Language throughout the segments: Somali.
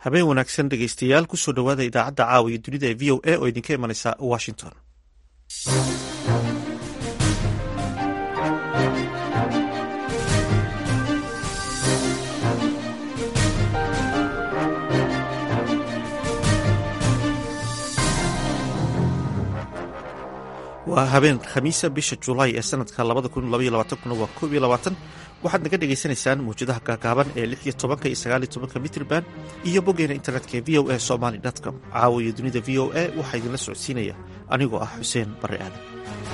habeen wanaagsan dhegeystayaal kusoo dhowaada idaacadda caawa iyo dunida ee v o a oo idinka imanaysa washington waa habeen khamiisa bisha julaay ee sanadka kuna waa koob iyo labaatan waxaad naga dhagaysanaysaan mawjadaha gaagaaban ee lix iyo tobanka iyo sagaal iyo tobanka mitrban iyo boggeena internetka ee v o a somaly com caawa iyo dunida v o a waxaa idinla socodsiinaya anigoo ah xuseen barre aadan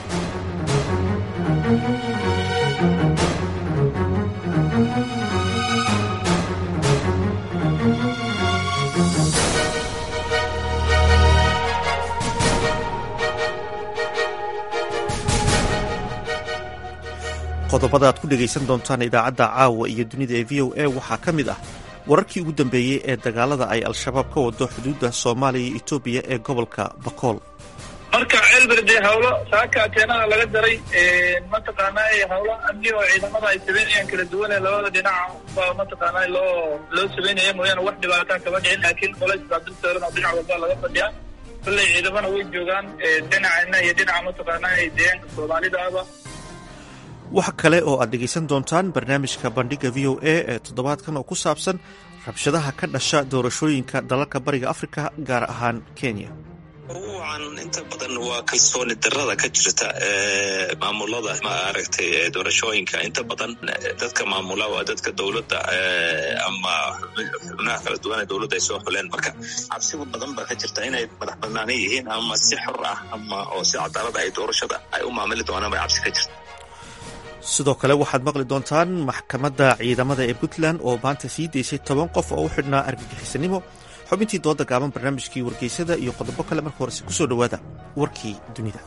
qodobada aad ku dhegaysan doontaan idaacadda caawa iyo dunida ee v o a waxaa ka mid ah wararkii ugu dambeeyey ee dagaalada ay al-shabaab ka wado xuduudda soomaaliya iyo etoobiya ee gobolka bakool marka ceelberde hawlo saaka ateenada laga daray mataqaanaa hawlo amni oo ciidamada ay sameynayaan kala duwan ee labada dhinaca baa mataqaanaa loo loo sameynaya mooyaane wax dhibaataa kama dhicin laakiin colays baa dul saaran oo dhinac walba laga fadhiyaa kolley ciidamana way joogaan dhinacana iyo dhinaca mataqaanaa deegaanka soomaalidaaba waxa kale oo aad dhegaysan doontaan barnaamijka bandhiga v o a ee toddobaadkan oo ku saabsan rabshadaha ka dhasha doorashooyinka dalalka bariga afrika gaar ahaan kenya ucan inta badan waa kalsooni darada ka jirta maamulada maaragtay doorashooyinka inta badan dadka maamula waa dadka dowladda ama xubnaha kala duwan ee dowladda ay soo xuleen marka cabsigu badan baa ka jirta inay madax banaana yihiin ama si xor ah ama oo si cadaalada ay doorashada ay u maamuli doonaan bay cabsi ka jirta sidoo kale waxaad maqli doontaan maxkamadda ciidamada ee puntland oo maanta sii daysay toban qof oo u xidhnaa argagixisanimo xubintii dooda gaaban barnaamijkii wargeysada iyo qodobo kale marka horese ku soo dhowaada warkii dunida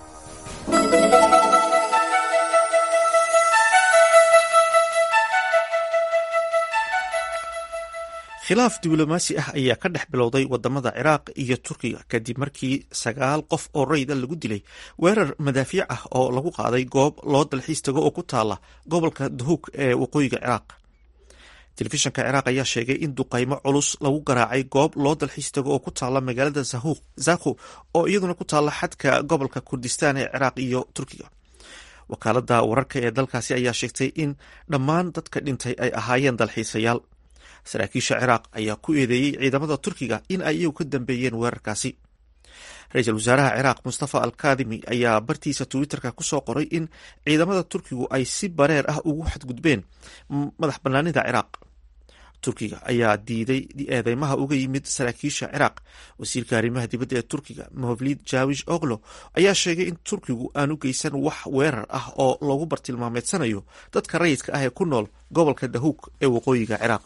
khilaaf diblomaasi ah ayaa ka dhex bilowday wadamada ciraaq iyo turkiga kadib markii sagaal qof oo rayda lagu dilay weerar madaafiic ah oo lagu qaaday goob loo dalxiis tago oo ku taala gobolka dahuug ee waqooyiga ciraaq telefishanka ciraaq ayaa sheegay in duqaymo culus lagu garaacay goob loo dalxiis tago oo ku taala magaalada zakhu oo iyaduna ku taala xadka gobolka kurdistaan ee ciraaq iyo turkiga wakaalada wararka ee dalkaasi ayaa sheegtay in dhammaan dadka dhintay ay ahaayeen dalxiisayaal saraakiisha ciraaq ayaa ku eedeeyey ciidamada turkiga in ay iyagu ka dambeeyeen weerarkaasi ra-iisul wasaaraha ciraaq mustafa al kadimi ayaa bartiisa twitterka kusoo qoray in ciidamada turkigu ay si bareer ah ugu xadgudbeen madax banaanida ciraaq turkiga ayaa diiday eedeymaha uga yimid saraakiisha ciraaq wasiirka arrimaha dibadda ee turkiga mavlid jawish oglo ayaa sheegay in turkigu aanu geysan wax weerar ah oo lagu bartilmaameedsanayo dadka rayidka ah ee ku nool gobolka dahuug ee waqooyiga ciraaq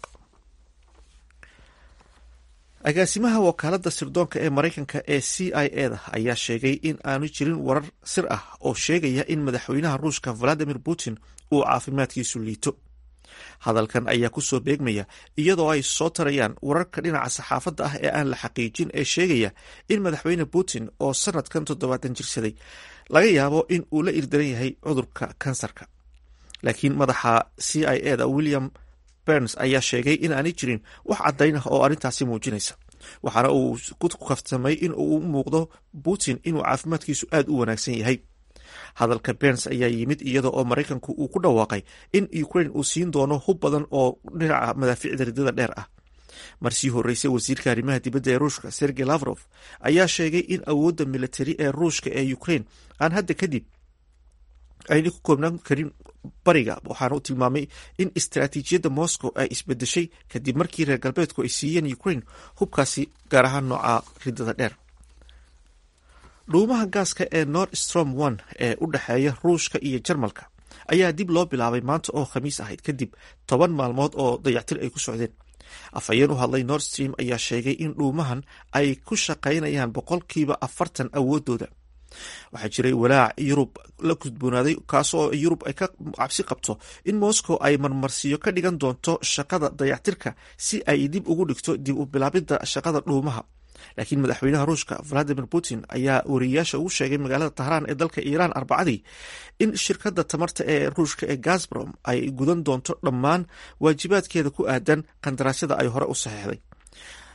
agaasimaha wakaalada sirdoonka ee maraykanka ee c i e da ayaa sheegay in aanu jirin warar sir ah oo sheegaya in madaxweynaha ruushka valadimir putin uu caafimaadkiisu liito hadalkan ayaa kusoo beegmaya iyadoo ay soo tarayaan wararka dhinaca saxaafadda ah ee aan la xaqiijin ee sheegaya in madaxweyne putin oo sanadkan toddobaatan jirsaday laga yaabo in uu la irdaran yahay cudurka kansarka laakiin madaxa c i e da william berns ayaa sheegay in aanay jirin wax caddayn ah oo arrintaasi muujinaysa waxaana uu ku kaftamay in uu muuqdo putin inuu caafimaadkiisu aad u wanaagsan yahay hadalka berns ayaa yimid iyada oo maraykanku uu ku dhawaaqay in ukraine uu siin doono hub badan oo dhinaca madaafiicda ridada dheer ah marsii horreysay wasiirka arrimaha dibadda ee ruushka sergey lavrof ayaa sheegay in awoodda militari ee ruushka ee ukraine aan hadda kadib ayna ku koobnaan karin bariga waxaana u tilmaamay in istaraatiijiyadda moscow ay isbedeshay kadib markii reer galbeedku ay siiyeen ukraine hubkaasi gaar ahaan nooca ridada dheer dhuumaha gaaska ee nord strom one ee u dhexeeya ruushka iyo jarmalka ayaa dib loo bilaabay maanta oo khamiis ahayd kadib toban maalmood oo dayactir ay ku socdeen afhayeen u hadlay nord stream ayaa sheegay in dhuumahan ay ku shaqaynayaan boqolkiiba afartan awoodooda waxaa jiray walaac yurub la gudboonaaday kaasoo yurub ay ka cabsi qabto in moscow ay marmarsiyo ka dhigan doonto shaqada dayactirka si ay dib ugu dhigto dib u bilaabidda shaqada dhuumaha laakiin madaxweynaha ruushka valadimir putin ayaa wariyayaasha ugu sheegay magaalada tahraan ee dalka iiraan arbacadii in shirkadda tamarta ee ruushka ee gasbrom ay gudan doonto dhammaan waajibaadkeeda ku aadan qandaraasyada ay hore u saxeexday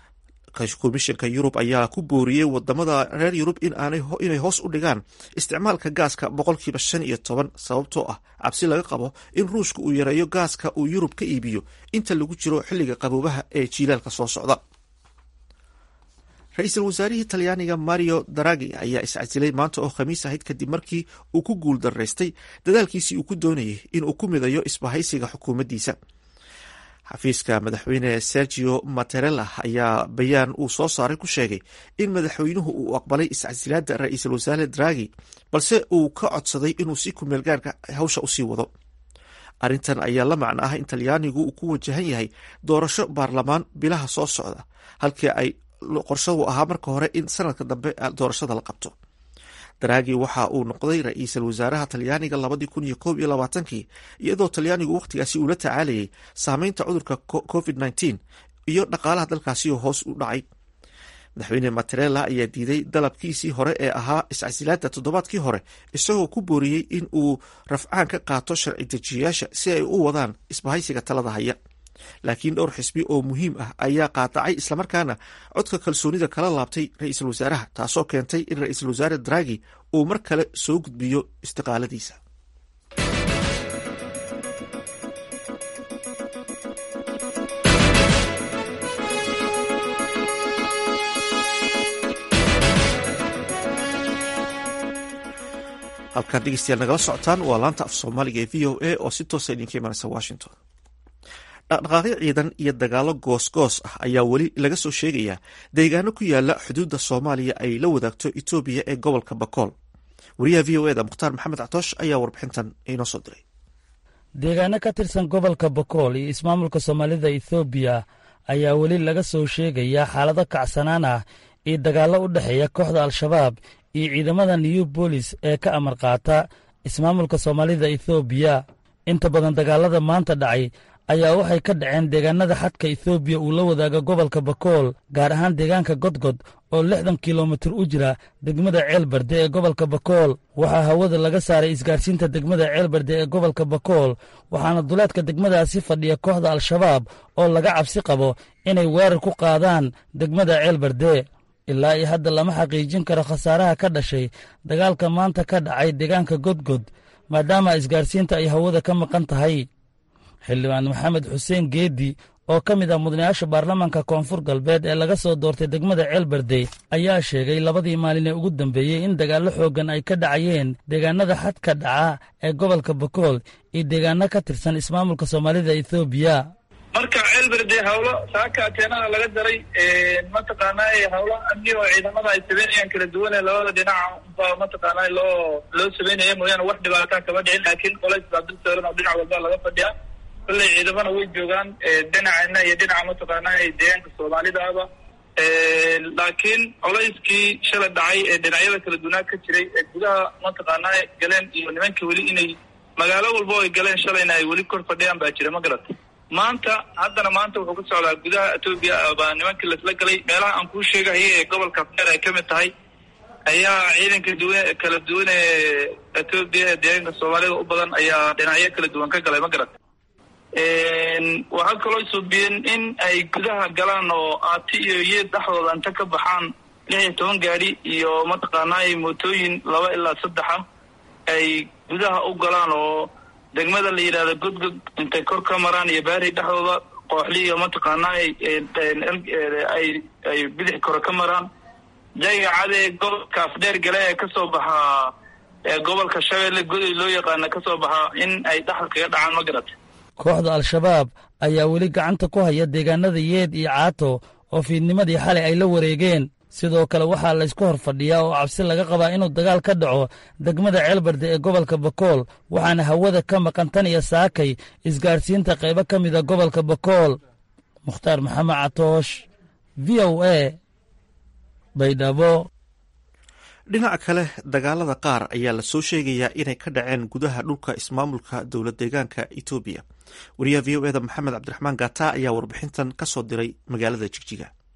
komishanka yurub ayaa ku booriyey wadamada reer yurub inay hoos u dhigaan isticmaalka gaaska boqolkiiba shan iyo toban sababtoo ah cabsi laga qabo in ruushka uu yareeyo gaaska uu yurub ka iibiyo inta lagu jiro xilliga qaboobaha ee jiilaalka soo socda ra-iisul wasaarihii talyaaniga mario daragi ayaa iscasilay maanta oo khamiis ahayd kadib markii uu ku guul daraystay dadaalkiisii uu ku doonayay inuu ku midayo isbahaysiga xukuumaddiisa xafiiska madaxweyne sergio materella ayaa bayaan uu soo saaray ku sheegay in madaxweynuhu uu aqbalay iscasilaadda ra-iisul wasaare dragi balse uu ka codsaday inuu si kumeel gaarka hawsha usii wado arrintan ayaa la macno ah in talyaanigu uu ku wajahan yahay doorasho baarlamaan bilaha soo socda halkii ay qorshadu ahaa marka hore in sanadka dambe doorashada la qabto daraagi waxa uu noqday ra-iisul wasaaraha talyaaniga labadii kun iyo koob iyo labaatankii iyadoo talyaanigu wakhtigaasi uu la tacaalayay saameynta cudurka covid nneteen iyo dhaqaalaha dalkaasi oo hoos u dhacay madaxweyne materella ayaa diiday dalabkiisii hore ee ahaa iscasilaadda toddobaadkii hore isagoo ku booriyey in uu rafcaan ka qaato sharci dejiyayaasha si ay u wadaan isbahaysiga talada haya laakiin dhowr xisbi oo muhiim ah ayaa qaadacay islamarkaana codka kalsoonida kala laabtay ra-iisul wasaaraha taasoo keentay in ra-iisul wasaare dragi uu mar kale soo gudbiyo istiqaaladiisa halkaan dhegeystayaal nagala socotaan waa laanta af soomaaliga ee v o a oo si toosa idinka imaanaysa washington dhaqdhaqaaqyo ciidan iyo dagaalo goosgoos ah ayaa weli laga soo sheegayaa deegaano ku yaala xuduudda soomaaliya ay la wadaagto etoobiya ee gobolka bakool wariyaha v o eda mukhtaar maxamed catoosh ayaa warbixintan inoo soo diray deegaano ka tirsan gobolka bakool iyo ismaamulka soomaalida ethoobiya ayaa weli laga soo sheegayaa xaalado kacsanaan ah iyo dagaallo u dhexeeya kooxda al-shabaab iyo ciidamada new bolis ee ka amar qaata ismaamulka soomaalida ethoobiya inta badan dagaalada maanta dhacay ayaa waxay ka dhaceen deegaanada xadka ethoobiya uu la wadaaga gobolka bakool gaar ahaan deegaanka godgod oo lixdan kilomitir u jira degmada ceelbarde ee gobolka bakool waxaa hawada laga saaray isgaarsiinta degmada ceelbarde ee gobolka bakool waxaana duleedka degmadaasi fadhiya kooxda al-shabaab oo laga cabsi qabo inay weerar ku qaadaan degmada ceelbarde ilaa iyo hadda lama xaqiijin karo khasaaraha ka dhashay dagaalka maanta ka dhacay deegaanka godgod maadaama isgaarsiinta ay hawada ka maqan tahay xildhibaan maxamed xuseen geedi oo ka mid ah mudanayaasha baarlamaanka koonfur galbeed ee laga soo doortay degmada ceelberde ayaa sheegay labadii maalin ee ugu dambeeyey in dagaallo xooggan ay ka dhacayeen deegaanada xadka dhaca ee gobolka bakool iyo deegaano ka tirsan ismaamulka soomaalida ethoobiya marka ceelberde hawlo saaka ateenada laga daray mataqaanaa hawlo amni oo ciidamada ay sameynayaan kala duwan ee labada dhinaca baa mataqaanaa loo loo sameynaya mooyaane wax dhibaataa kama dhicin laakiin colays baa dul saaran oo dhinac walba laga fadhiya kolley ciidamana way joogaan dhinacana iyo dhinaca mataqaanaa deegaanka soomaalidaaba laakiin colayskii shalay dhacay ee dhinacyada kala duwanaa ka jiray ee gudaha mataqaanaa galeen iyo nimanka weli inay magaalo walba ay galeen shalayna ay weli kor fadhiyaan baa jira ma garata maanta haddana maanta wuxuu ka socdaa gudaha etoobiya baa nimankii lasla galay meelaha aan kuu sheegahaya ee gobolka afdeer ay ka mid tahay ayaa ciidanka duwan kala duwan ee etoobiya ee deegaanka soomaalida u badan ayaa dhinacyo kala duwan ka galay ma garata waxaa kaloo suubiyeen in ay gudaha galaan oo aati iyo yeed dhexdooda inta ka baxaan lix iyo toban gaadi iyo mataqaanaa mootooyin laba ilaa saddexa ay gudaha u galaan oo degmada la yidhahdo godgod intay kor ka maraan iyo baari dhexdooda kooxli iyo mataqaanaa ay ay bidix kore ka maraan jayga cadee gobolka afdheer gale ee kasoo baxaa gobolka shabeelle godoy loo yaqaana kasoo baxaa in ay dhexda kaga dhacaan ma garata kooxda al-shabaab ayaa weli gacanta ku haya deegaanada yeed iyo caato oo fiidnimadii xalay ay la wareegeen sidoo kale waxaa laysku hor fadhiyaa oo cabsi laga qabaa inuu dagaal ka dhaco degmada ceelbarde ee gobolka bakool waxaana hawada ka maqan tan iyo saakay isgaarsiinta qaybo ka mida gobolka bakool mukhtaar maxamed catoosh v o a baydhabo dhinaca kale dagaalada qaar ayaa lasoo sheegayaa inay ka dhaceen gudaha dhulka ismaamulka dowlad deegaanka etoobiya wariyaha v o eda maxamed cabdiraxmaan gata ayaa warbixintan ka soo diray magaalada jigjiga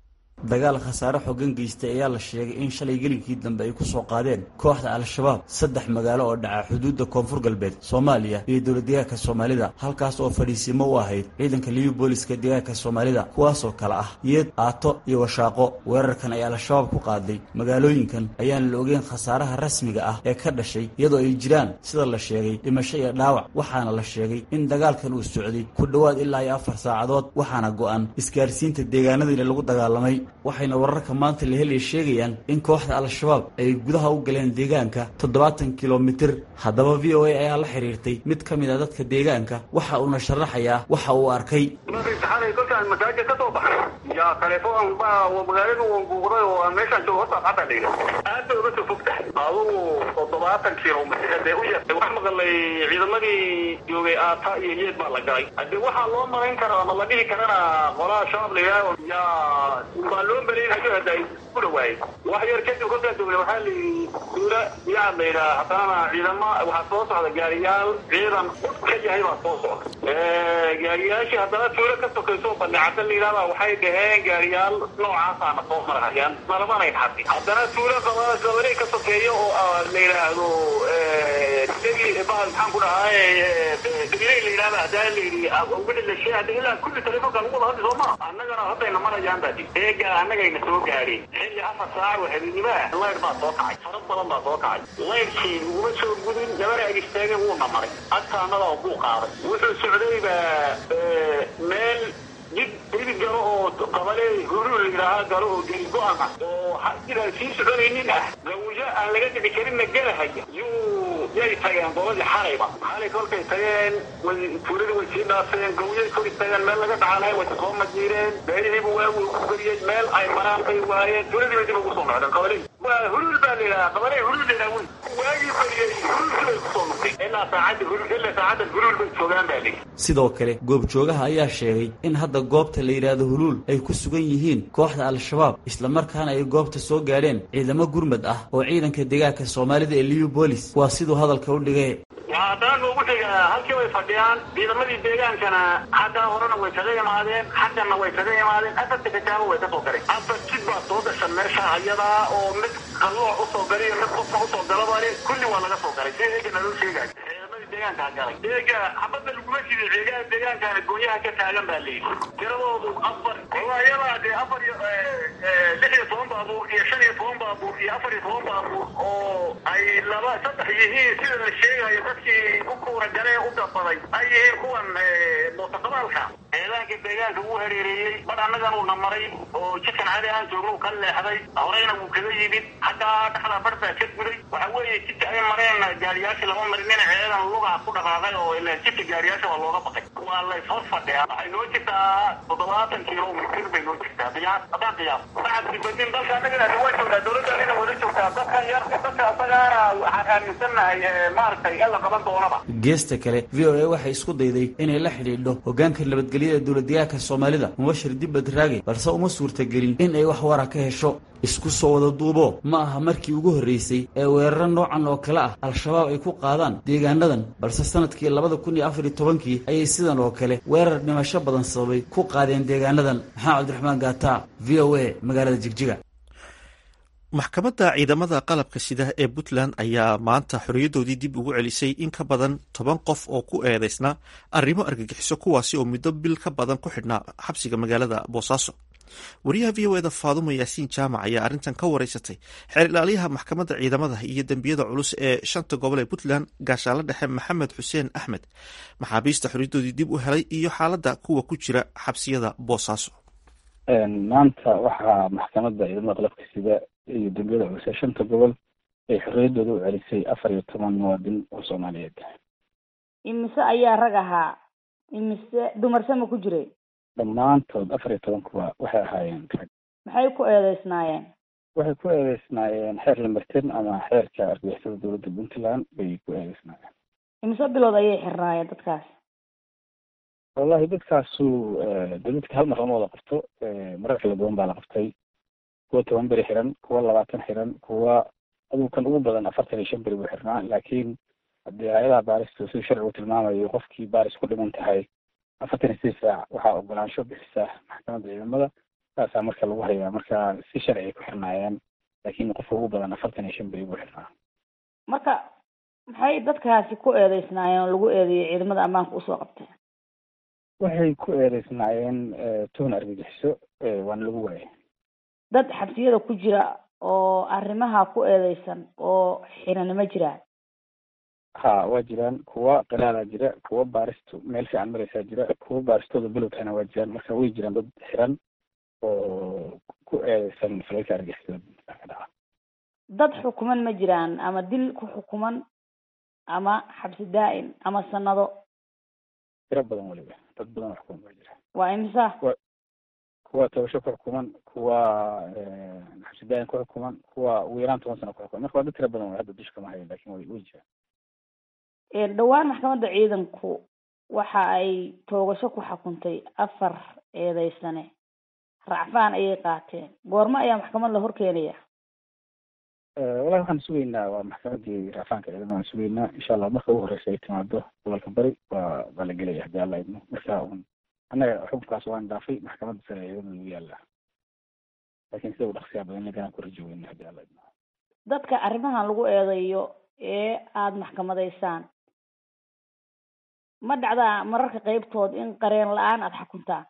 dagaal khasaare xooggan geystay ayaa la sheegay in shalay gelinkii dambe ay ku soo qaadeen kooxda al-shabaab saddex magaalo oo dhaca xuduudda koonfur galbeed soomaaliya iyo dowlad deegaanka soomaalida halkaas oo fadhiisimo u ahayd ciidanka liyu booliska deegaanka soomaalida kuwaasoo kale ah yeed aato iyo washaaqo weerarkan ayaa al-shabaab ku qaaday magaalooyinkan ayaan la ogeyn khasaaraha rasmiga ah ee ka dhashay iyadoo ay jiraan sida la sheegay dhimasho iyo dhaawac waxaana la sheegay in dagaalkan uu socday ku dhowaad ilaa iyo afar saacadood waxaana go-an isgaarsiinta deegaanadiina lagu dagaalamay waxayna wararka maanta la helaya sheegayaan in kooxda al-shabaab ay gudaha u galeen deegaanka toddobaatan kilomitir haddaba v o a ayaa la xiriirtay mid ka mid a dadka deegaanka waxa uuna sharaxayaa waxa uu arkay kolkaan masaajid ka soo baxay yaa telefoon baa magaalada wan buuqday oo aan meeshaan joogo horta hadda dhiga aad bay uga soo fog tahay adugu toddobaatan kilomitr dee u yar wax maqalay ciidamadii joogay aata iyo yeed baa la galay hadii waxaa loo malayn kara ama la dhihi karana qolaha shabaab la yidhaaho yaa baa loo malaynayo hadda ay ku dhawaayey wax yar kadib kolkaa joogay waxaa la duula yaad la yidhaha haddana ciidama waxaa soo socda gaariyaal ciidan ud ka yahay baa soo socda gaariyaashii haddana tuulo ka sokayso balecada la yidhahda waxay dhaheen gaariyaal noocaasana soo marhayaan malamanay xadi haddana tuulo gabanay ka sokeeyo oo la yidhaahdo bahal maxaan ku dhahaa dabiley la yidhahda hadaa la yidhi wixii la sheegay hadda ilaa kulli telefonka lagu wada hadli soo maa annagana haddayna marayaan baa di eega annagayna soo gaadheen xilli afar saac oo habeenimo ah layr baa soo kacay fara badan baa soo kacay layrkii uguma soo gudin gabara ag istaagay wuuna maray agtaanada oo buu qaaday wuxuu socday baa meel jid hidi galo oo qabale huruu la yidhaahaa galo oo geli go-an ah oo jiraan sii soconaynin ah gawjo aan laga dhici karinna gelahaya yuu yay tageen qoladii xalayba xalay kolkay tageen way tuuladii way sii dhaafeen gawyay kor istageen meel laga dhacanay way soo majiireen beerihiibu waagu ku geliyey meel ay maraan bay waayeen tuuladii bay dib ugu soo noqdeen qabalihii waa huluul baa la yidhahaa qabaley huluul la yidhaha wey waagii bariyey huluulkii bay kusoo noqdeen ilaa saacadda huluul ilaa saacadda huluul bay joogaan baa leeyihi sidoo kale goobjoogaha ayaa sheegay in hadda goobta la yidhaahdo huluul ay ku sugan yihiin kooxda al-shabaab islamarkaana ay goobta soo gaadheen ciidamo gurmad ah oo ciidanka deegaanka soomaalida ee liu bolis waa siduu hadalka u dhigay waa haddana noogu xigaa halkii way fadhiyaan ciidamadii deegaankana xaggaa horena way kaga imaadeen xaggana way kaga imaadeen afarta kitaabo way ka soo galeen afar jid baa soo gashan meesha ayadaa oo mid qalooc usoo galay iyo mid qofka usoo galabale kulli waa laga soo galay si eegana loo sheegayo ciidamadii deegaankaa galay eega xabadda laguma jiday ceegaha deegaankana goonyaha ka taagan baa layidhi tiradoodu afar walaayadaa dee afar iyo lix iyo toban baabuur iyo shan iyo toban baabuur iyo afar iyo toban baabuur oo ay laba saddex yihiin sida la sheegayo dadkii u kuura galee u gabaday ay yihiin kuwan mootaqabaalka ciidaanka deegaanka wuu hareereeyey bar annagan uuna maray oo jidkan cadi aan joogno uu ka leexday horeyna wuu kaga yimid xaggaa dhexdaa bar baa ka guday waxa weeye jidka ay mareen gaariyaashii lama marin ina ciidan lugaa ku dhaqaaqay oo ilaan jidka gaariyaasha waa looga baqay waa lays hor fadhiyaa waxay noo jirtaa toddobaatan kilomitir bay noo jirtaa qiyaas haddaan qiyaas bacadki badin dalka annagana waa joogtaa dowladda ina wada joogtaa dadkan yar dadka asagaana waxaan aaminsannahay maaragtay in la qaban doonaba geesta kale v o a waxay isku dayday inay la xidhiidho hoggaanka nabadgelyada dowladdeegaanka soomaalida mubashir dibbad raage balse uma suurtagelin in ay wax wara ka hesho isku soo wada duubo ma aha markii ugu horreysay ee weeraro noocan oo kale ah al-shabaab ay ku qaadaan deegaanadan balse sanadkii labada kun iyo afar iyo tobankii ayay sidan oo kale weerar dhimasho badan sababay ku qaadeen deegaanadan maxamed cabdiraxmaan gaata v o a magaalada jigjiga maxkamadda ciidamada qalabka sida ee puntland ayaa maanta xorriyaddoodii dib ugu celisay in ka badan toban qof oo ku eedeysnaa arrimo argagixiso kuwaasi oo muddo bil ka badan ku xidhnaa xabsiga magaalada boosaaso wariyaha v o eda faadumo yaasiin jaamac ayaa arrintan ka wareysatay xeer ilaaliyaha maxkamadda ciidamada iyo dembiyada culus ee shanta gobol ee puntland gaashaanle dhexe maxamed xuseen axmed maxaabiista xorriyaddoodii dib u helay iyo xaaladda kuwa ku jira xabsiyada boosaaso maanta waxaa maxkamadda ciidamada qalabka sida iyo dembiyada culus ee shanta gobol ay xorriyaddooda u celisay afar iyo toban muwaadin oo soomaaliyeed imise ayaa rag ahaa imise dumarse ma ku jiray dhammaantood afar iyo tobankuwa waxay ahaayeen rag maxay ku eedeysnaayeen waxay ku eedeysnaayeen xeer lamartin ama xeerka argagixisada dowladda puntland bay ku eedeysnaayeen imise bilood ayay xirnaayeen dadkaas wallahi dadkaasu de dadka hal mar lama wada qabto marar kala duwan baa la qabtay kuwa toban beri xiran kuwa labaatan xiran kuwa aduu kan ugu badan afartan iyo shan beri buu xirnaa laakiin haddii hay-adaha baaristu siduu sharcigu tilmaamayo qofkii baaris ku dhiman tahay afartan iyo sidii saac waxaa ogolaansho bixisa maxkamadda ciidamada saasaa marka lagu hayaa marka si sharci ay ku xirnaayeen laakiin qofka ugu badan afartan iyo shan beri buu xirnaa marka maxay dadkaasi ku eedeysnaayeen oo lagu eedeeyey ciidamada ammaanka usoo qabteen waxay ku eedeysnaayeen tuhun argagixiso waana lagu waayay dad xabsiyada ku jira oo arrimaha ku eedeysan oo xirani ma jiraan ha waa jiraan kuwa qiraadaa jira kuwa baaristu meel fiican mareysaa jira kuwa baaristooda belowtahana waa jiraan marka way jiraan dad xiran oo ku eedeysan falalka argixisada ka dhaca dad xukuman ma jiraan ama dil ku xukuman ama xabsi daa'im ama sanado tiro badan weliba dad badan oo xukuman waa jira waa imisa kuwa tabasho ku xukuman kuwa xabsi daa'im ku xukuman kuwa ugu yaraan toban sano ku xukuman marka waa dad tiro badan way hadda dusha kama hayan lakin way way jiraan dhowaan maxkamadda ciidanku waxa ay toogasho ku xukuntay afar eedeysane racfaan ayay qaateen goormo ayaa maxkamad la horkeenaya wallahi waxaan sugeynaa waa maxkamadii racfaanka ciidamada waan sugeynaa insha allah marka ugu horeysa ay timaado gobolka bari waa waa la gelaya hadii alla idmo marka un annaga xukunkaas waan dhaafay maxkamadda sare ciidamada lagu yaala lakin sida u dhaqsiyaa badan inaganaan ku rajo weyna hadii alla idmo dadka arrimahan lagu eedeeyo ee aada maxkamadaysaan ma dhacdaa mararka qeybtood in qareen la-aan aada xukuntaan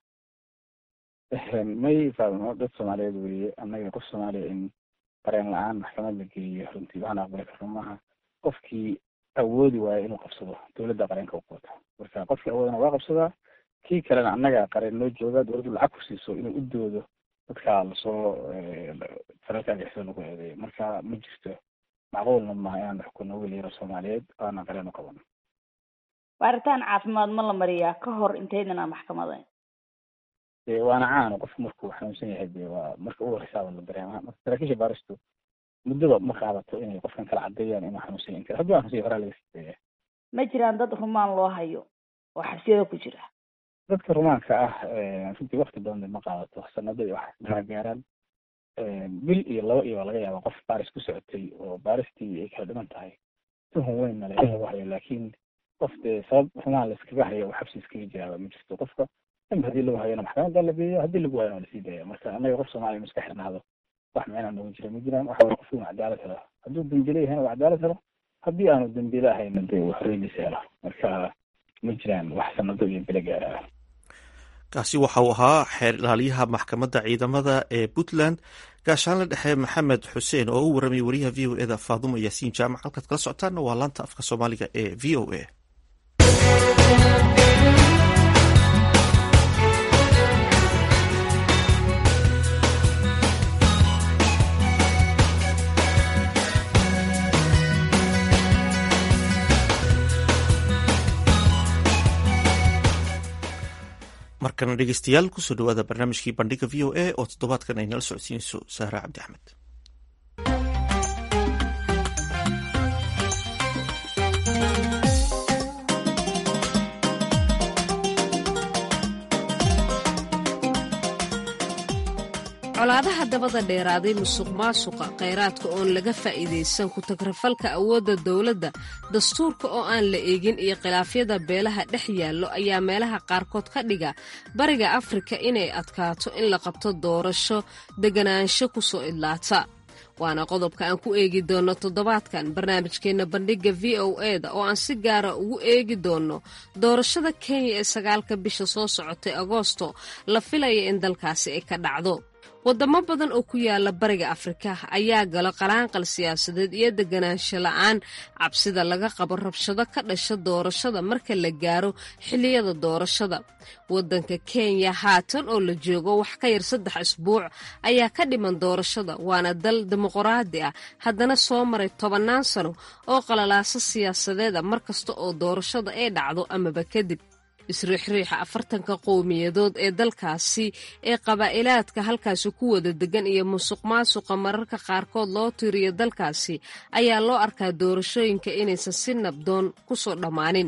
may faadno dad soomaaliyeed weeye annaga qof soomaaliya in qareen la-aan maxkamad la geliyo runtii waxaan aqbali karno maaha qofkii awoodi waayo inuu qabsado dowladda qareenka u quota marka qofkii awoodana waa qabsadaa kii kalena annaga qareen noo jooga dowladdu lacag ku siiso inuu u doodo dadka lasoo falalka argixisada lagu eedeeyo marka ma jirto macquulna maaha inaan xukunno wiil yaro soomaaliyeed aana qareen u qabano baaritaan caafimaad ma la mariyaa ka hor intaydan aan maxkamadayn de waana caano qofku markuu xanuunsan yahay de waa marka ugu horeysaaba la dareemaa marka saraakiisha baaristu muddaba ma qaadato inay qofkan kala cadeeyaan inuu xanuunsan yahay hadduu xanuunsan yahay horaa laga sideeya ma jiraan dad rumaan loo hayo oo xabsiyada ku jira dadka rumaanka ah runtii wakti badan ma qaadato sanado iyo wax maa gaaraan bil iyo laba iyo waa laga yaaba qof baaris ku socotay oo baaristii ay kala dhiman tahay tuhun weynna le in lagu hayo laakiin qof dee sabab rumaan la iskaga hayo oo xabsi iskaga jiraaba ma jirto qofka damba hadii lagu hayona maxkamadda la geeyo haddii lagu hayona waa lasii daaya marka annaga qof soomaaliya inu iska xirnaado wax micnaa noogu jira ma jiraan waxa way qofku inu cadaalad helo hadduu dembile yahayna waa cadaalad helo haddii aanu dembile ahayna dee uu xorriyadiisa helo marka ma jiraan wax sanado iyo bile gaara kaasi waxa uu ahaa xeer ilaaliyaha maxkamadda ciidamada ee puntland gaashaanle dhexe maxamed xuseen oo u warramay wariyaha v o eda faadumo yaasiin jaamac halkaad kala socotaanna waa laanta afka soomaaliga ee v o a markana dhegeystayaal kusoo dhawaada barnaamijkii bandhiga v o a oo toddobaadkan ay nala socodsiinayso sahra cabdi axmed colaadaha dabada dheeraaday musuq maasuqa khayraadka oon laga faa'iidaysan ku-tagrafalka awoodda dowladda dastuurka oo aan la eegin iyo khilaafyada beelaha dhex yaallo ayaa meelaha qaarkood ka dhiga bariga afrika inay adkaato in la qabto doorasho deganaansho ku soo idlaata waana qodobka aan ku eegi doonno toddobaadkan barnaamijkeenna bandhigga v o e da oo aan si gaara ugu eegi doonno doorashada kenya ee sagaalka bisha soo socotay agoosto la filaya in dalkaasi ay ka dhacdo waddamo badan oo ku yaala bariga afrika ayaa galo qalaanqal siyaasadeed iyo deganaansho la'aan cabsida laga qabo rabshado ka dhasha doorashada marka la gaaro xilliyada doorashada waddanka kenya haatan oo la joogo wax ka yar saddex isbuuc ayaa ka dhiman doorashada waana dal dimuqraadi ah haddana soo maray tobannaan sano oo qalalaaso siyaasadeeda mar kasta oo doorashada ay dhacdo amaba kadib isriixriixa afartanka qowmiyadood ee dalkaasi ee qabaa'ilaadka halkaasi ku wada degan iyo musuq maasuqa mararka qaarkood loo tiriyo dalkaasi ayaa loo arkaa doorashooyinka inaysan si nabdoon ku soo dhammaanin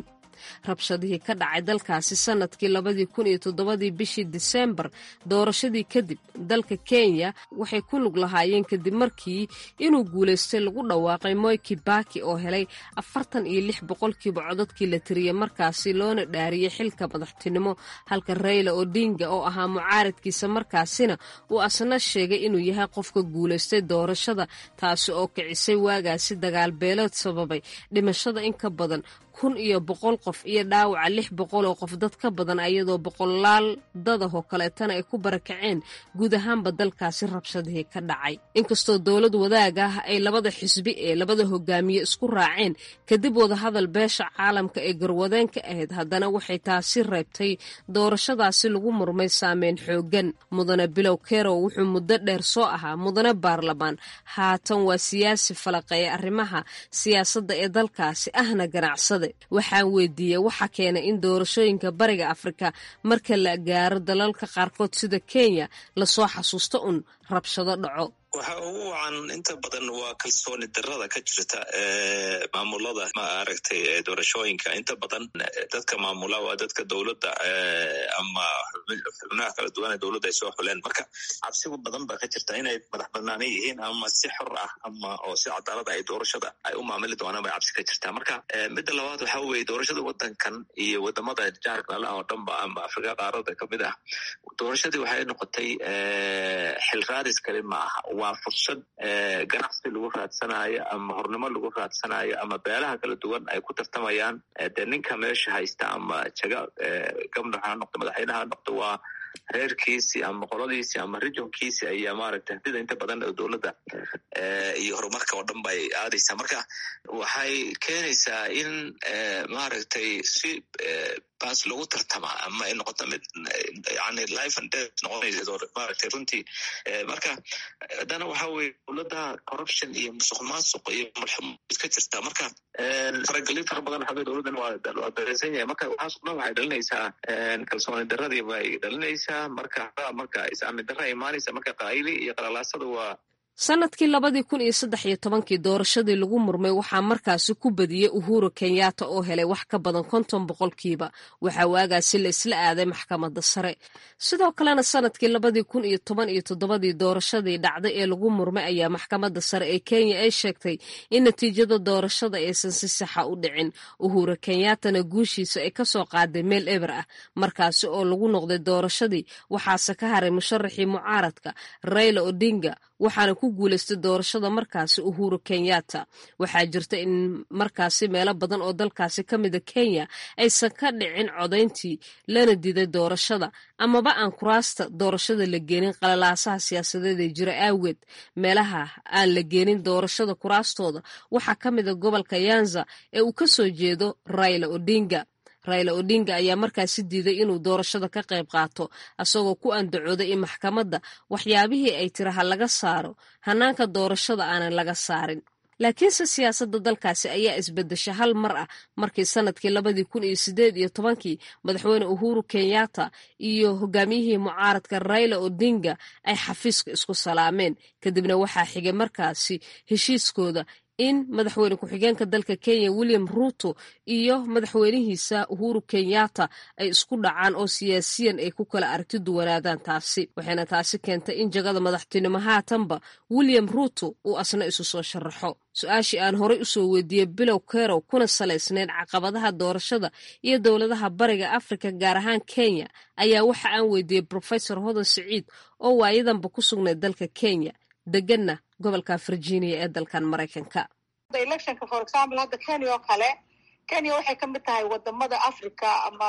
rabshadihii ka dhacay dalkaasi sanadkii labadii kun iyo toddobadii bishii diseembar doorashadii kadib dalka kenya waxay ku lug lahaayeen kadib markii inuu guulaystay lagu dhawaaqay moy kibaki oo helay afartan iyo lix boqolkiiba codadkii la tiriyey markaasi loona dhaariyey xilka madaxtinimo halka rayla odinga oo ahaa mucaaradkiisa markaasina uu asna sheegay inuu yahay qofka guulaystay doorashada taasi oo kicisay waagaasi dagaal beelood sababay dhimashada in ka badan kun iyo boqol qof iyo dhaawaca lix boqol oo qof dad ka badan ayadoo boqolaal dadahoo kaleetana ay ku barakaceen guud ahaanba dalkaasi rabshadihii ka dhacay inkastoo dowlad wadaag ah ay labada xisbi ee labada hogaamiye isku raaceen kadib wadahadal beesha caalamka ee garwadeen ka ahayd haddana waxay taasi reebtay doorashadaasi lagu murmay saameyn xoogan mudane bilow kerow wuxuu muddo dheer soo ahaa mudane baarlamaan haatan waa siyaasi falaqeeya arrimaha siyaasadda ee dalkaasi ahna ganacsade waxaan weydiiyey waxa keenay in doorashooyinka bariga afrika marka la gaaro dalalka qaarkood sida kenya lasoo xasuusto un rabshado dhaco waxa ugu wacan inta badan waa kalsooni darada ka jirta maamulada ma aragtay doorashooyinka inta badan dadka maamula waa dadka dowladda ama xubnaha kala duwan dowladda ay soo xuleen marka cabsigu badan ba ka jirta inay madax banaanan yihiin ama si xor ah ama oo si cadaalada ay doorashada ay u maamuli doonaan bay cabsi ka jirta marka midda labaad waxa weye doorashada wadankan iyo wadamada jaarkala oo dhanba ama afrika qaarada kamid ah doorashadii waxay noqotay xil raadis kali ma aha waa fursad ganacsi lagu raadsanayo ama hornimo lagu raadsanayo ama beelaha kala duwan ay ku tartamayaan dee ninka meesha haysta ama jaga gabna ha noqdo madaxweyneha ha noqdo waa reerkiisi ama qoladiisi ama regionkiisi ayaa maaragtay hadida inta badan dowladda iyo horumarka oo dhan bay aadaysaa marka waxay keenaysaa in maaragtay si baas lagu tartama ama ay noqoto mid yani life and death noqonaysa maaragtay runtii marka haddana waxa weye dowladda corruption iyo musuq maasuq iyo mulxumo iska jirta marka faragelin fara badan xagga dowladdan waa dareysan yahay marka waxaas dhan waxay dhalinaysaa kalsooni daradii bay dhalinaysaa marka marka is-aamin dara imaanaysa marka qaayili iyo qalalaasada waa sanadkii labadii kun iyo saddex iyo tobankii doorashadii lagu murmay waxaa markaasi ku badiyey uhuru kenyatta oo helay wax ka badan konton boqolkiiba waxaa waagaasi la isla aaday maxkamadda sare sidoo kalena sanadkii labadii kun iyo toban iyo toddobadii doorashadii dhacday ee lagu murmay ayaa maxkamadda sare ee kenya ay sheegtay in natiijada doorashada aysan si saxa u dhicin uhuru kenyattana guushiisa ay kasoo qaaday meel eber ah markaasi oo lagu noqday doorashadii waxaase ka haray musharaxii mucaaradka rayla odinga waxaana ku guulaystay doorashada markaasi uhuru kenyatta waxaa jirta in markaasi meelo badan oo dalkaasi ka mida kenya aysan ka dhicin codayntii lana diiday doorashada amaba aan kuraasta doorashada la geenin qalalaasaha siyaasadeed ee jira aageed meelaha aan la geenin doorashada kuraastooda waxaa ka mida gobolka yanza ee uu ka soo jeedo rayla odinga rayla odinga ayaa markaasi diiday inuu doorashada ka qayb qaato asagoo ku andacooday in maxkamadda waxyaabihii ay tiraha laga saaro hanaanka doorashada aanan laga saarin laakiinse siyaasadda dalkaasi ayaa isbedesha hal mar ah markii sanadkii labadii kun iyo sideed iyo tobankii madaxweyne uhuru kenyatta iyo hogaamiyihii mucaaradka rayla odinga ay xafiiska isku salaameen kadibna waxaa xigay markaasi heshiiskooda in madaxweyne ku-xigeenka dalka kenya william ruto iyo madaxweynihiisa uhuru kenyatta ay isku dhacaan oo siyaasiyan ay ku kala aragti duwanaadaan taasi waxayna taasi keentay in jagada madaxtinimo haatanba william ruto uu asna isu soo sharaxo su-aashii aan horey usoo weydiiyey bilow kerow kuna salaysnayd caqabadaha doorashada iyo dowladaha bariga afrika gaar ahaan kenya ayaa waxa aan weydiiyey profesor hodan siciid oo waayadanba ku sugnayd dalka kenya deganna gobolka virginia ee dalkan maraykanka electionka for example hadda kenya oo kale kenya waxay ka mid tahay wadamada africa ama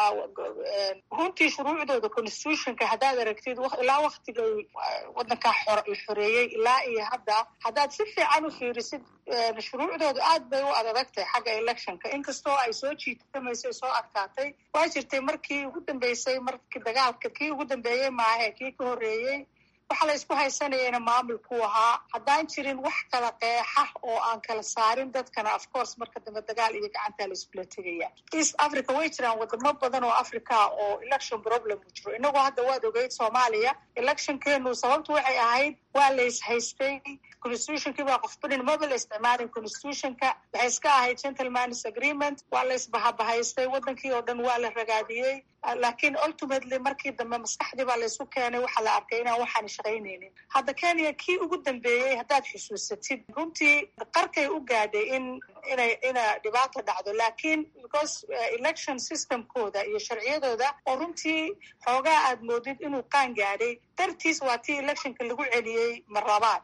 runtii shuruucdooda constitutionka haddaad aragtid ilaa waktigay wadankaa la xoreeyey ilaa iyo hadda haddaad si fiican u fiirisid shuruucdooda aad bay u adadagtahay xagga electionka inkastoo ay soo jiitamaysay soo adkaatay waa jirtay markii ugu dambeysay markii dagaalka kii ugu dambeeyey maahe kii ka horreeyey waxaa la isku haysanayana maamulkuu ahaa haddaan jirin wax kala qeexa oo aan kala saarin dadkana of course marka dambe dagaal iyo gacantaa la iskula tegaya east africa way jiraan wadamo badan oo africa oo election problem u jiro inagoo hadda waad ogeyd soomaaliya electionkeenu sababtu waxay ahayd waa la ishaystay constitutionkii baa qofbanin maba la isticmaalin constitutionka waxay iska ahayd gentleman's agreement waa la isbahabahaystay wadankii oo dhan waa la ragaadiyey laakiin ultimately markii dambe maskaxdii baa la isu keenay waxaa la arkay inaan waxaan shaqaynaynin hadda kenya kii ugu dambeeyey haddaad xusuusatid runtii qarkay u gaadhay in inay ina dhibaato dhacdo laakiin because election systemkooda iyo sharciyadooda oo runtii xoogaa aad moodid inuu qaan gaadhay dartiis waa tii electionka lagu celiyey marlabaad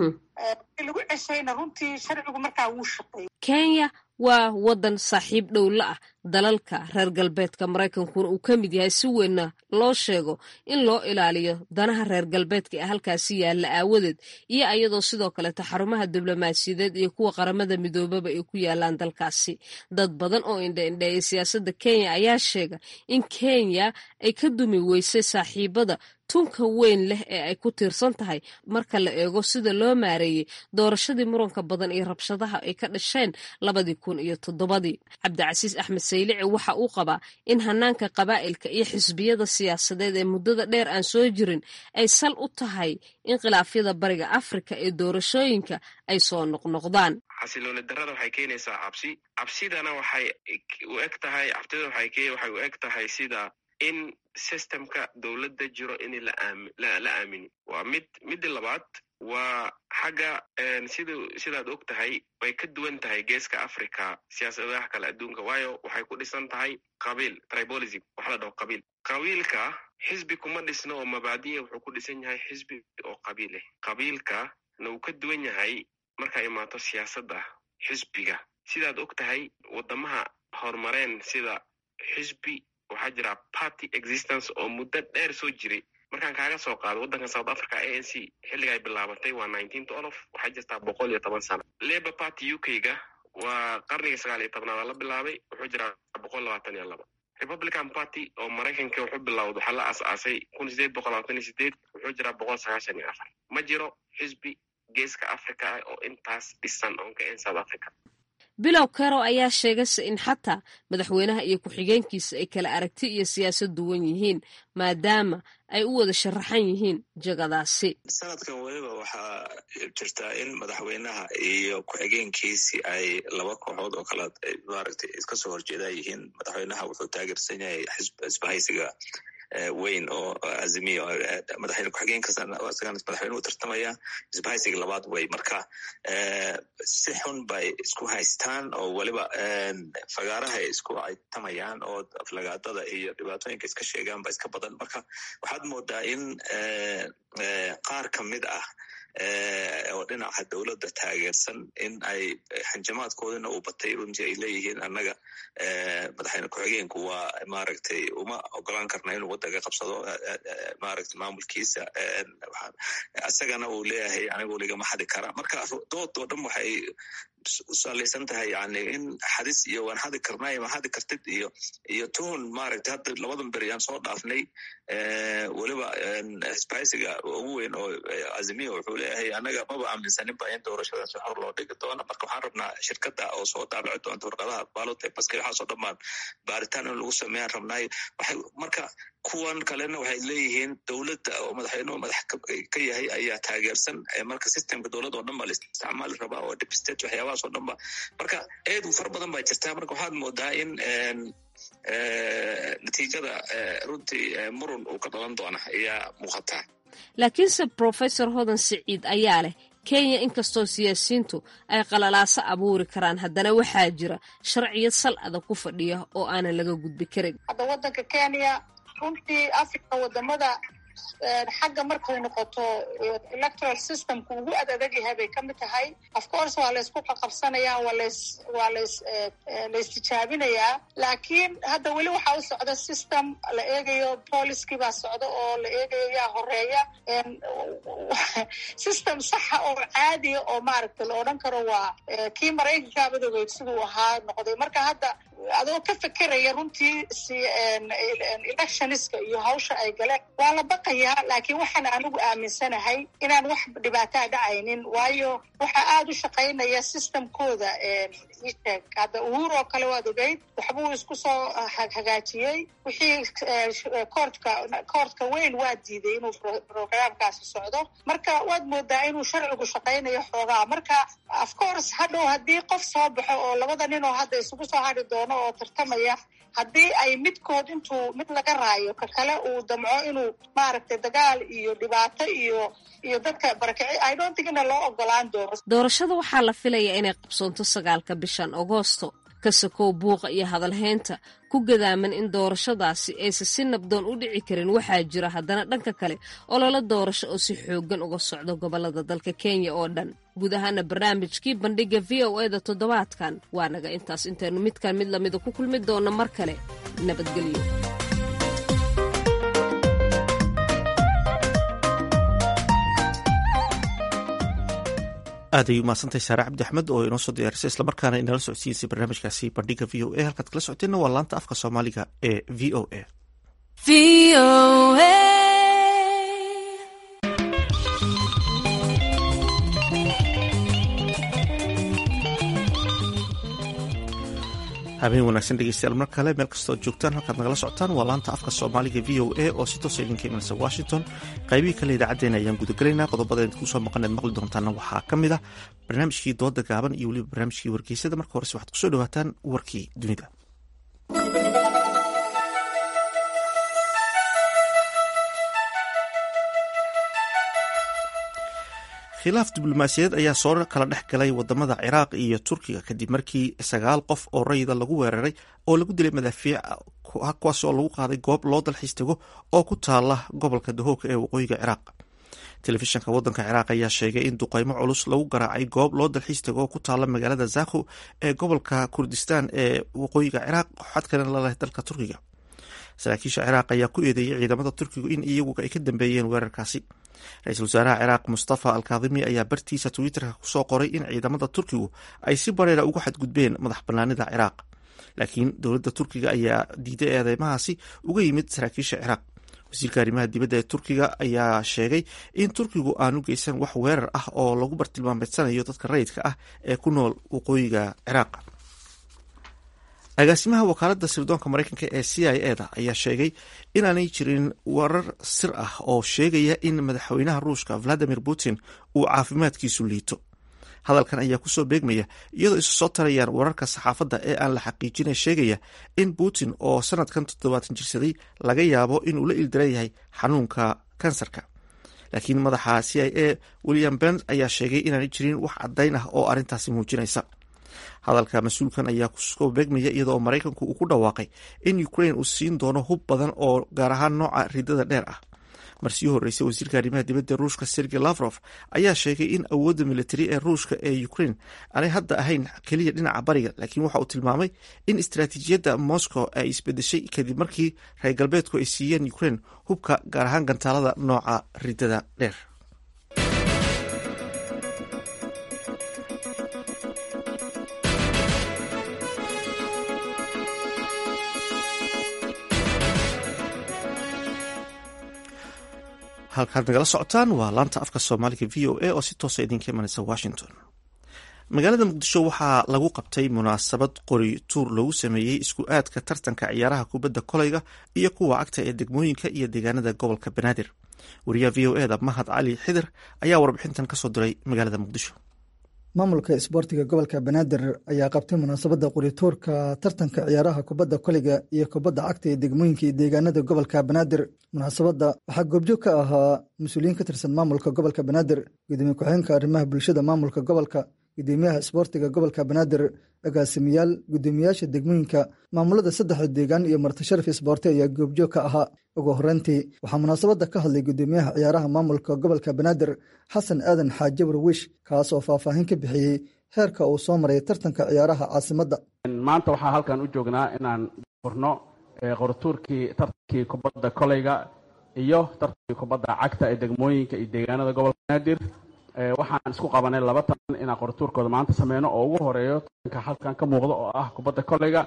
lagu ceshayna runtii sharcigu markaa wuu shaqeeyey kenya waa waddan saaxiib dhow la ah dalalka reer galbeedka maraykankuna uu ka mid yahay si weynna loo sheego in loo ilaaliyo danaha reer galbeedka ee halkaasi yaalla aawadeed iyo ayadoo sidoo kaleeta xarumaha diblomaasiyadeed iyo kuwa qaramada midoobaba ay ku yaalaan dalkaasi dad badan oo indha-indheeya siyaasadda kenya ayaa sheega in kenya ay ka dumi weysay saaxiibada tunka weyn leh ee ay ku tiirsan tahay marka la eego sida loo maareeyey doorashadii muranka badan iyo rabshadaha ay ka dhasheen labadii kun iyo toddobadii cabdicasiis axmed saylici waxa uu qabaa in hanaanka qabaa'ilka iyo xisbiyada siyaasadeed ee muddada dheer aan soo jirin ay sal u tahay in khilaafyada bariga afrika ee doorashooyinka ay soo noqnoqdaan xasilooni darada waxay keenaysaa cabsi cabsidana waxay u eg tahay cabtida waxay u eg tahay sida in systemka dowladda jiro in la aamini waa mid midda labaad waa xagga sid sidaad og tahay way ka duwan tahay geeska africa siyaasadaha kale adduunka waayo waxay ku dhisan tahay qabiil tribolism waxa la dhaho qabiil qabiilka xisbi kuma dhisno oo mabaadiya wuxuu ku dhisan yahay xisbi oo qabiileh qabiilka na uu ka duwan yahay markay imaato siyaasadda xisbiga sidaad og tahay wadamaha horumareen sida xisbi waxaa jira party existence oo muddo dheer soo jiray markaan kaaga soo qaado waddanka south africa a n c xilliga ay bilaabatay waa nineteen twelve waxaa jirtaa boqol iyo toban sano labour party u k ga waa qarniga sagaal iyo tobnaada la bilaabay wuxuu jiraa boqol labaatan iyo laba republican party oo maraykanka wuxuu bilowda waxaa la as-aasay kun sideed boqol labaatan iyo sideed wuxuu jiraa boqol sagaashan iyo afar ma jiro xisbi geeska africa ah oo intaas dhisan oon ka en south africa bilow karo ayaa sheegayse in xataa madaxweynaha iyo ku-xigeenkiisa ay kala aragti iyo siyaasad duwan yihiin maadaama ay u wada sharaxan yihiin jagadaasi sanadkan weliba waxaa jirtaa in madaxweynaha iyo ku-xigeenkiisi ay laba kooxood oo kale maaragtay iska soo horjeedaa yihiin madaxweynaha wuxuu taageersan yahay isbahaysiga weyn oo azimiya madaxweyne ku-xigeenkaasna madaxweyne u tartamaya isbahaysiga labaad wey marka si xun bay isku haystaan oo weliba fagaarahay isku aytamayaan oo aflagaadada iyo dhibaatooyinka iska sheegaan ba iska badan marka waxaad moodaa in qaar ka mid ah oo dhinaca dowladda taageersan in ay xanjamaadkoodina uu batay runtii ay leeyihiin annaga madaxweyne ku-xigeenku waa maaragtay uma ogolaan karna inuu waddanka qabsado maaragtay maamulkiisa isagana uu leeyahay anigu ligama xadi kara marka dood oo dhan waxay usalaysan tahay yani in xadis iyo waan xadi karnay ma xadi kartid iyo iyo tuhun maaragtay hadda labadan beri aan soo dhaafnay weliba isbahaysiga ugu weyn oo azimiya wuxuu leeyahay anaga maba aaminsanin ba in doorashadaasi hor loo dhigi doono marka waxaan rabnaa shirkada oo soo daabici doonta warqadaha balote baske waxaasoo dhammaan baaritaan in lagu sameeyaan rabnaayo waxay marka kuwan kalena waxay leeyihiin dowladda oo madaxweynuhu madax ka yahay ayaa taageersan marka systemka dowladda oo dhan ba la isticmaali rabaa oo dibstate waxyaabahaas oo dhan ba marka eedu fara badan baa jirtaa marka waxaad moodaa in natiijada runtii murun uu ka dhalan doona ayaa muuqataa laakiinse professor hodan siciid ayaa leh kenya inkastoo siyaasiyiintu ay qalalaaso abuuri karaan haddana waxaa jira sharciyad sal adag ku fadhiya oo aanan laga gudbi karin hadda waddanka kenya runtii africa wadamada xagga markay noqoto electoral systemka ugu ad adag yahay bay ka mid tahay of course waa laysku qaqabsanayaa waa lays waa lays laystijaabinayaa laakiin hadda weli waxaa u socda system la eegayo poliskii baa socda oo la eegayo yaa horeeya system saxa oo caadiya oo maaragtay la odhan karo waa kii maraykanka madoogeyd siduu ahaa noqday marka hadda adoo ka fekeraya runtii si electioniska iyo hawsha ay galeen waa la baqayaa laakiin waxaan anigu aaminsanahay inaan wax dhibaataa dhacaynin waayo waxaa aada u shaqaynaya systemkooda isheeg hadda uhuur oo kale waad ogeyd waxbuu isku soo hagaajiyey wixii koortka koortka weyn waa diiday inuu programkaasi socdo marka waad moodaa inuu sharcigu shaqaynayo xoogaa marka of course hadhow haddii qof soo baxo oo labada nin oo hadda isugu soo hadhi doono oo tartamaya haddii ay midkood intuu mid laga raayo ka kale uu damco inuu maaragtay dagaal iyo dhibaato iyo iyo dadka barakici i don't think ina loo ogolaan doono doorashada waxaa la filayaa inay qabsoonto sagaalka bishan agoosto ka sokow buuqa iyo hadalhaynta ku gadaaman in doorashadaasi aysan si nabdoon u dhici karin waxaa jira haddana dhanka kale ololo doorasho oo si xooggan uga socdo gobolada dalka kenya oo dhan guud ahaana barnaamijkii bandhiga v o e da toddobaadkan waa naga intaas intaynu midkan mid lamida ku kulmi doonno mar kale nabadgelyo aad ay umahadsantahay saare cabdi axmed oo inoo soo diyaarisay islamarkaana inala socodsiinsay barnaamijkaasi bandhiga v o a halkaad kala socoteenna waa laanta afka soomaaliga ee v o a habeen wanaagsan dhegeystayaal mar kale meel kastoo joogtaan halkaad nagala socotaan waa laanta afka soomaaliga v o a oo si toosa idinka imanaysa washington qaybihii kale idaacaddeenna ayaan gudagelaynaa qodobada idinku soo maqaneed maqli doontaana waxaa ka mid ah barnaamijkii dooda gaaban iyo weliba barnaamijkii wargeysada marka horese waxaad kusoo dhawaataan warkii dunida khilaaf diblomaasiyadeed ayaa soo kala dhex galay wadamada ciraaq iyo turkiga kadib markii sagaal qof oo rayida lagu weeraray oo lagu dilay madaafiic kuwaas oo lagu qaaday goob loo dalxiis tago oo ku taala gobolka dahooka ee waqooyiga ciraaq telefishanka wadanka ciraaq ayaa sheegay in duqeymo culus lagu garaacay goob loo dalxiis tago oo ku taala magaalada zakho ee gobolka kurdistan ee waqooyiga ciraaq xadkana laleh dalka turkiga saraakiisha ciraaq ayaa ku eedeeyey ciidamada turkigu in iyagu ay ka dambeeyeen weerarkaasi ra-iisul wasaaraha ciraaq mustafa alkaadimi ayaa bartiisa twitterka kusoo qoray in ciidamada turkigu ay si bareera uga xadgudbeen madax banaanida ciraaq laakiin dowladda turkiga ayaa diiday eedeymahaasi uga yimid saraakiisha ciraaq wasiirka arrimaha dibadda ee turkiga ayaa sheegay in turkigu aanu geysan wax weerar ah oo lagu bartilmaameedsanayo dadka rayidka ah ee ku nool waqooyiga ciraaq agaasimaha wakaaladda sirdoonka mareykanka ee c i e da ayaa sheegay inaanay jirin warar sir ah oo sheegaya in madaxweynaha ruushka valadimir putin uu caafimaadkiisu liito hadalkan ayaa kusoo beegmaya iyadoo isu soo tarayaan wararka saxaafadda ee aan la xaqiijina sheegaya in putin oo sanadkan toddobaatan jirsaday laga yaabo inuu la ildaran yahay xanuunka kansarka laakiin madaxa c i a william bens ayaa sheegay inaanay jirin wax caddayn ah oo arrintaasi muujinaysa hadalka mas-uulkan ayaa kusoo beegmaya iyadoo maraykanku uu ku dhawaaqay in ukraine uu siin doono hub badan oo gaar ahaan nooca ridada dheer ah marsii horreysay wasiirka arrimaha dibadda ruushka sergey lavrof ayaa sheegay in awoodda militari ee ruushka ee ukraine aanay hadda ahayn keliya dhinaca bariga laakiin waxa uu tilmaamay in istaraatiijiyadda moscow ay isbedeshay kadib markii reer galbeedku ay siiyeen ukraine hubka gaar ahaan gantaalada nooca ridada dheer halkaad nagala socotaan waa laanta afka soomaaliga v o a oo si toosa idinka imanaysa washington magaalada muqdisho waxaa lagu qabtay munaasabad qori tuur loogu sameeyey isku aadka tartanka ciyaaraha kubadda kolayga iyo kuwa cagta ee degmooyinka iyo deegaanada gobolka banaadir wariyaha v o e da mahad cali xidir ayaa warbixintan kasoo diray magaalada muqdisho maamulka isboortiga gobolka banaadir ayaa qabtay munaasabadda qorituurka tartanka ciyaaraha kubadda koliga iyo kubadda cagta ee degmooyinka iyo deegaanada gobolka banaadir munaasabadda waxaa goobjoog ka ahaa mas-uuliyiin ka tirsan maamulka gobolka banaadir gudoomiye ku-xigeenka arrimaha bulshada maamulka gobolka gudoomiyaha isboortiga gobolka banaadir agaasimayaal gudoomiyaasha degmooyinka maamulada saddexda deegaan iyo martisharaf isboorti ayaa goobjoog ka ahaa ugu horreyntii waxaa munaasabadda ka hadlay gudoomiyaha ciyaaraha maamulka gobolka banaadir xasan aadan xaaje warwish kaas oo faahfaahin ka bixiyey heerka uu soo maray tartanka ciyaaraha caasimadda maanta waxaa halkan u joognaa inaan furno qoratuurkii tartankii kubadda koleyga iyo tartankii kubadda cagta ee degmooyinka iyo deegaanada gobolka banaadir waxaan isku qabanay laba tartan inaan qoratuurkooda maanta sameyno oo ugu horeeyo tartanka halkan ka muuqda oo ah kubadda koleyga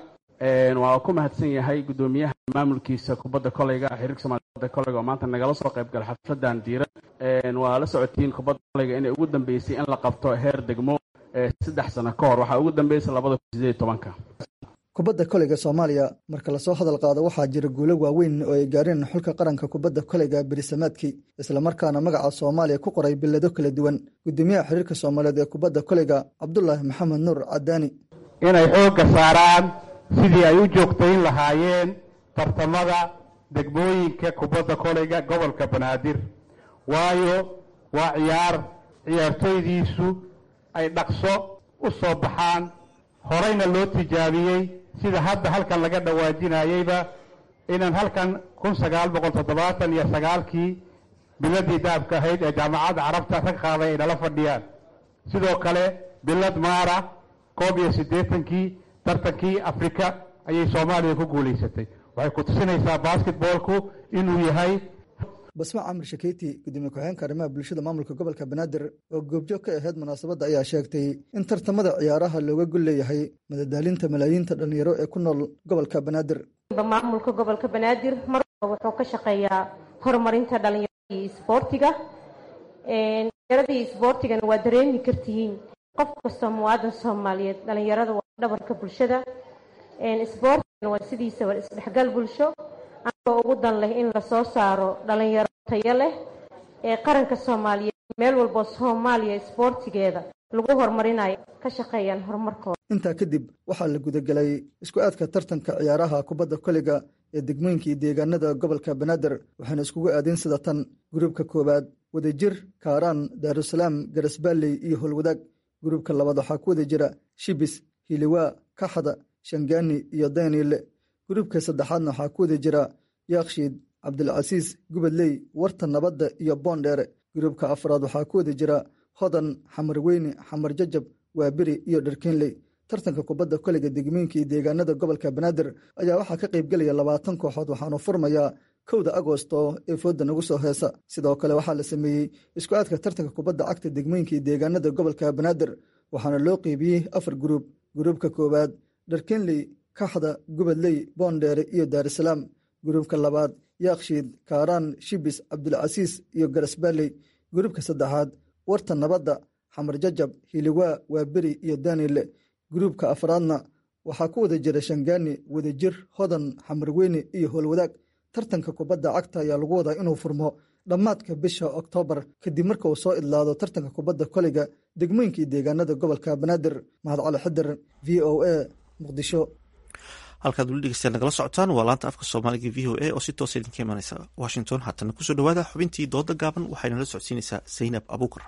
waa ku mahadsan yahay guddoomiyaha maamulkiisa kubadda koleyga xiriirka somalia kubadda koleyga oo maanta nagala soo qayb gala xafladan diiran waa la socotiin kubadda koleyga inay ugu dambeysay in la qabto heer degmo saddex sano ka hor waxaa ugu dambeysay labada kun sideed tobanka kubadda koleyga soomaaliya marka lasoo hadal qaado waxaa jira guulo waaweyn oo ay gaareen xulka qaranka kubadda koleyga berisamaadkii islamarkaana magaca soomaaliya ku qoray billado kala duwan guddoomiyaha xiriirka soomaaliyeed ee kubadda koleyga cabdulaahi maxamed nuur cadaani inay xoogga saaraan sidii ay u joogtayn lahaayeen tartamada degmooyinka kubadda koleyga gobolka banaadir waayo waa ciyaar ciyaartooydiisu ay dhaqso u soo baxaan horeyna loo tijaabiyey sida hadda halkan laga dhawaajinayeyba inaan halkan kun sagaal boqol toddobaatan iyo sagaalkii biladii daabka ahayd ee jaamacadda carabta rag qaaday ay nala fadhiyaan sidoo kale bilad maara koob iyo siddeetankii tartankii afrika ayay soomaaliya ku guulaysatay waxay ku tusinaysaa basketboolku inuu yahay basma camir shakeyti gudoomiye ku-xigeenka arrimaha bulshada maamulka gobolka banaadir oo goobjoog ka ahayd munaasabadda ayaa sheegtay in tartamada ciyaaraha looga gol leeyahay madadaalinta malaayiinta dhallinyaro ee ku nool gobolka banaadir maamulka gobolka banaadir mar wuxuu ka shaqeeyaa horumarinta dhalinyarada iyo isboortiga dhalinyarada iyo isboortigana waa dareemi kartihiin qof kastoo muwaadan soomaaliyeed dhalinyarada waa dhabarka bulshada isboortigana waa sidiisaba isdhexgal bulsho anagoo ugu dan leh in lasoo saaro dhalinyaro tayo leh ee qaranka soomaaliyeed meel walboo soomaaliya isboortigeeda lagu horumarinayo ka shaqeeyaan horumarkooda intaa kadib waxaa la gudagelay isku aadka tartanka ciyaaraha kubadda koleyga ee degmooyinkii deegaanada gobolka banaadir waxaana iskugu aadeen sida tan gruubka koowaad wadajir kaaraan daarusalaam garasbaalley iyo howlwadaag gruubka labaad waxaa ku wada jira shibis hiliwaa kaxda shangaani iyo daniile gruubka saddexaadna waxaa ku wada jira yaakshiid cabdilcasiis gubadley warta nabadda iyo boondheere gruubka afraad waxaa ku wada jira hodan xamar weyne xamar jajab waaberi iyo dharkeenley tartanka kubadda koleyga degmooyinkii deegaanada gobolka banaadir ayaa waxaa ka qaybgelaya labaatan kooxood waxaanu furmayaa kowda agosto ee fooda nagu soo heesa sidoo kale waxaa la sameeyey isku aadka tartanka kubadda cagta degmooyinkii deegaanada gobolka banaadir waxaana loo qeybiyey afar gruub gruubka koowaad dharkeenley kaxda gubadley boondheere iyo daarusalaam gruubka labaad yaakshiid kaaraan shibis cabdilcasiis iyo garasbaalley gruubka saddexaad warta nabadda xamar jajab hiliwaa waaberi iyo daniile gruubka afraadna waxaa ku wada jira shangaani wadajir hodan xamarweyne iyo howlwadaag tartanka kubadda cagta ayaa lagu wadaa inuu furmo dhammaadka bisha oktoobar kadib marka uu soo idlaado tartanka kubadda koleyga degmooyinkii deegaanada gobolka banaadir mahad cali xidir v o a muqdisho halkaad weli dhegeystayaal nagala socotaan waa laanta afka soomaaliga v o a oo si toosa idinka imanaysa washington haatana kusoo dhawaada xubintii dooda gaaban waxayna la socodsiinaysaa zaynab abuukar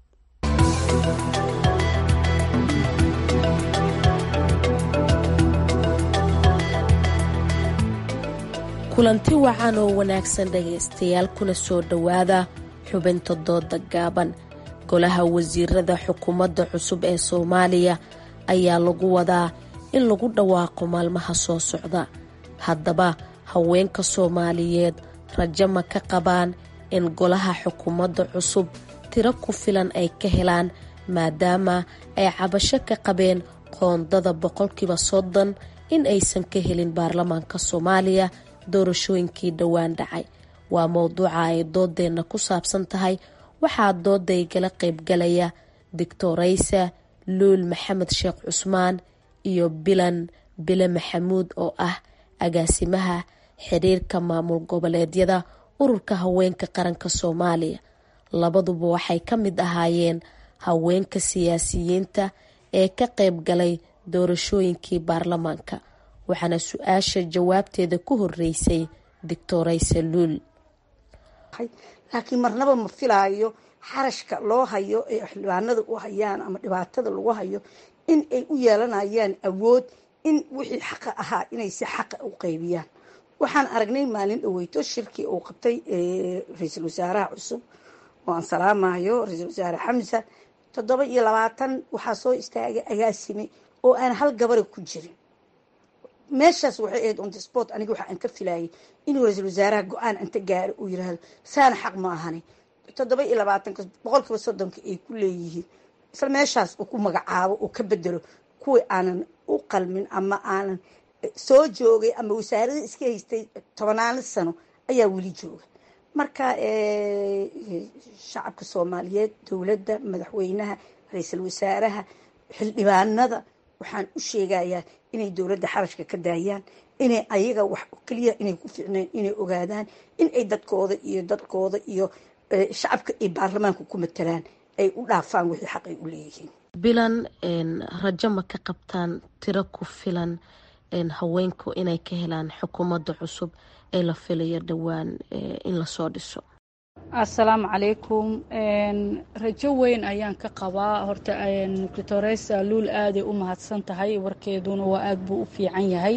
kulanti wacan oo wanaagsan dhegaystayaal kuna soo dhowaada xubinta dooda gaaban golaha wasiirada xukuumadda cusub ee soomaaliya ayaa lagu wadaa in lagu dhawaaqo maalmaha soo socda haddaba haweenka soomaaliyeed rajo ma ka qabaan in golaha xukuumadda cusub tiro ku filan ay ka helaan maadaama ay cabasho ka qabeen qoondada boqolkiiba soddon in aysan ka helin baarlamaanka soomaaliya doorashooyinkii dhowaan dhacay waa mowduuca ay doodeenna ku saabsan tahay waxaa doodaygala qaybgalaya doctoraysa luul maxamed sheekh cusmaan iyo bilan bile maxamuud oo ah agaasimaha xiriirka maamul goboleedyada ururka haweenka qaranka soomaaliya labaduba waxay ka mid ahaayeen haweenka siyaasiyiinta ee ka qayb galay doorashooyinkii baarlamaanka waxaana su-aasha jawaabteeda ku horeysay doctoraysa luul laakiin marnaba ma filaayo xarashka loo hayo ee xildhibaanada u hayaan ama dhibaatada lagu hayo in ay u yeelanayaan awood in wixii xaqa ahaa inay si xaqa u qaybiyaan waxaan aragnay maalin dhaweyto shirkii uu qabtay ra-iisul wasaaraha cusub oo aan salaamayo ra-iisul wasaare xamsa toddoba iyo labaatan waxaa soo istaagay agaasime oo aan hal gabara ku jirin meeshaas waxay ahayd on the sport aniga waxa aan ka filayay inuu ra-iisul wasaaraha go-aan anta gaaro uu yiraahdo saana xaq ma ahani toddoba iyo labaatanka boqolkiiba soddonka ay ku leeyihiin isla meeshaas uu ku magacaabo uu ka bedelo kuwii aanan u qalmin ama aanan soo joogay ama wasaarada iska haystay tobanaano sano ayaa weli jooga marka shacabka soomaaliyeed dowladda madaxweynaha ra-iisul wasaaraha xildhibaanada waxaan u sheegayaa inay dowladda xarashka ka daayaan inay ayaga wax keliya inay ku ficneen inay ogaadaan in ay dadkooda iyo dadkooda iyo shacabka ay baarlamaanka ku matalaan ay u dhaafaan wixii xaq ay u leeyihiin bilan rajo ma ka qabtaan tiro ku filan haweenku inay ka helaan xukuumadda cusub ee la filayo dhowaan in lasoo dhiso assalaamu calaykum rajo weyn ayaan ka qabaa horta doctoresa luul aaday u mahadsan tahay warkeeduna waa aad buu u fiican yahay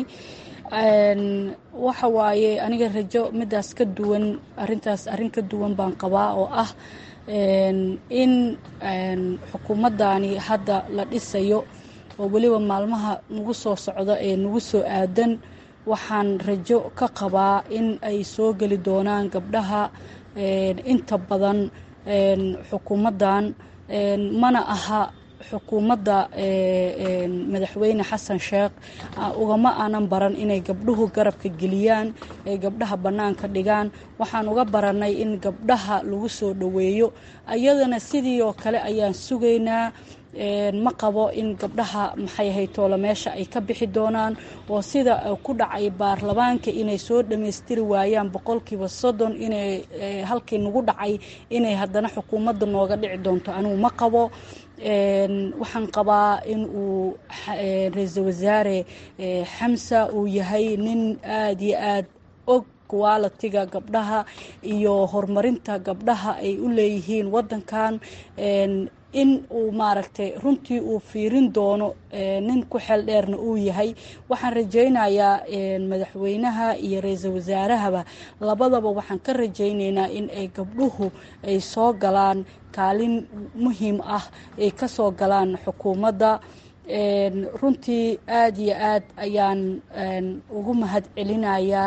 waxa waaye aniga rajo midaas ka duwan arintaas arrin ka duwan baan qabaa oo ah in xukuumaddaani hadda la dhisayo oo weliba maalmaha nagu soo socda ee nagu soo aadan waxaan rajo ka qabaa in ay soo geli doonaan gabdhaha inta badan xukuumaddan mana aha xukuumadda madaxweyne xasan sheekh ugama aanan baran inay gabdhuhu garabka geliyaan ay gabdhaha bannaanka dhigaan waxaan uga baranay in gabdhaha lagu soo dhoweeyo ayadana sidii oo kale ayaan sugaynaa ma qabo in gabdhaha maxay haytoola meesha ay ka bixi doonaan oo sida ku dhacay baarlamaanka inay soo dhammaystiri waayaan boqolkiiba soddon inay halkii nagu dhacay inay haddana xukuumadda nooga dhici doonto anigu ma qabo waxaan qabaa in uu ra-iisul wasaare xamsa uu yahay nin aada iyo aad og qualitiga gabdhaha iyo horumarinta gabdhaha ay u leeyihiin waddankan in uu maaragtay runtii uu fiirin doono nin ku xeel dheerna uu yahay waxaan rajaynayaa madaxweynaha iyo ra-iisul wasaarahaba labadaba waxaan ka rajaynaynaa in ay gabdhuhu ay soo galaan kaalin muhiim ah ay ka soo galaan xukuumadda runtii aada iyo aad ayaan ugu mahad celinayaa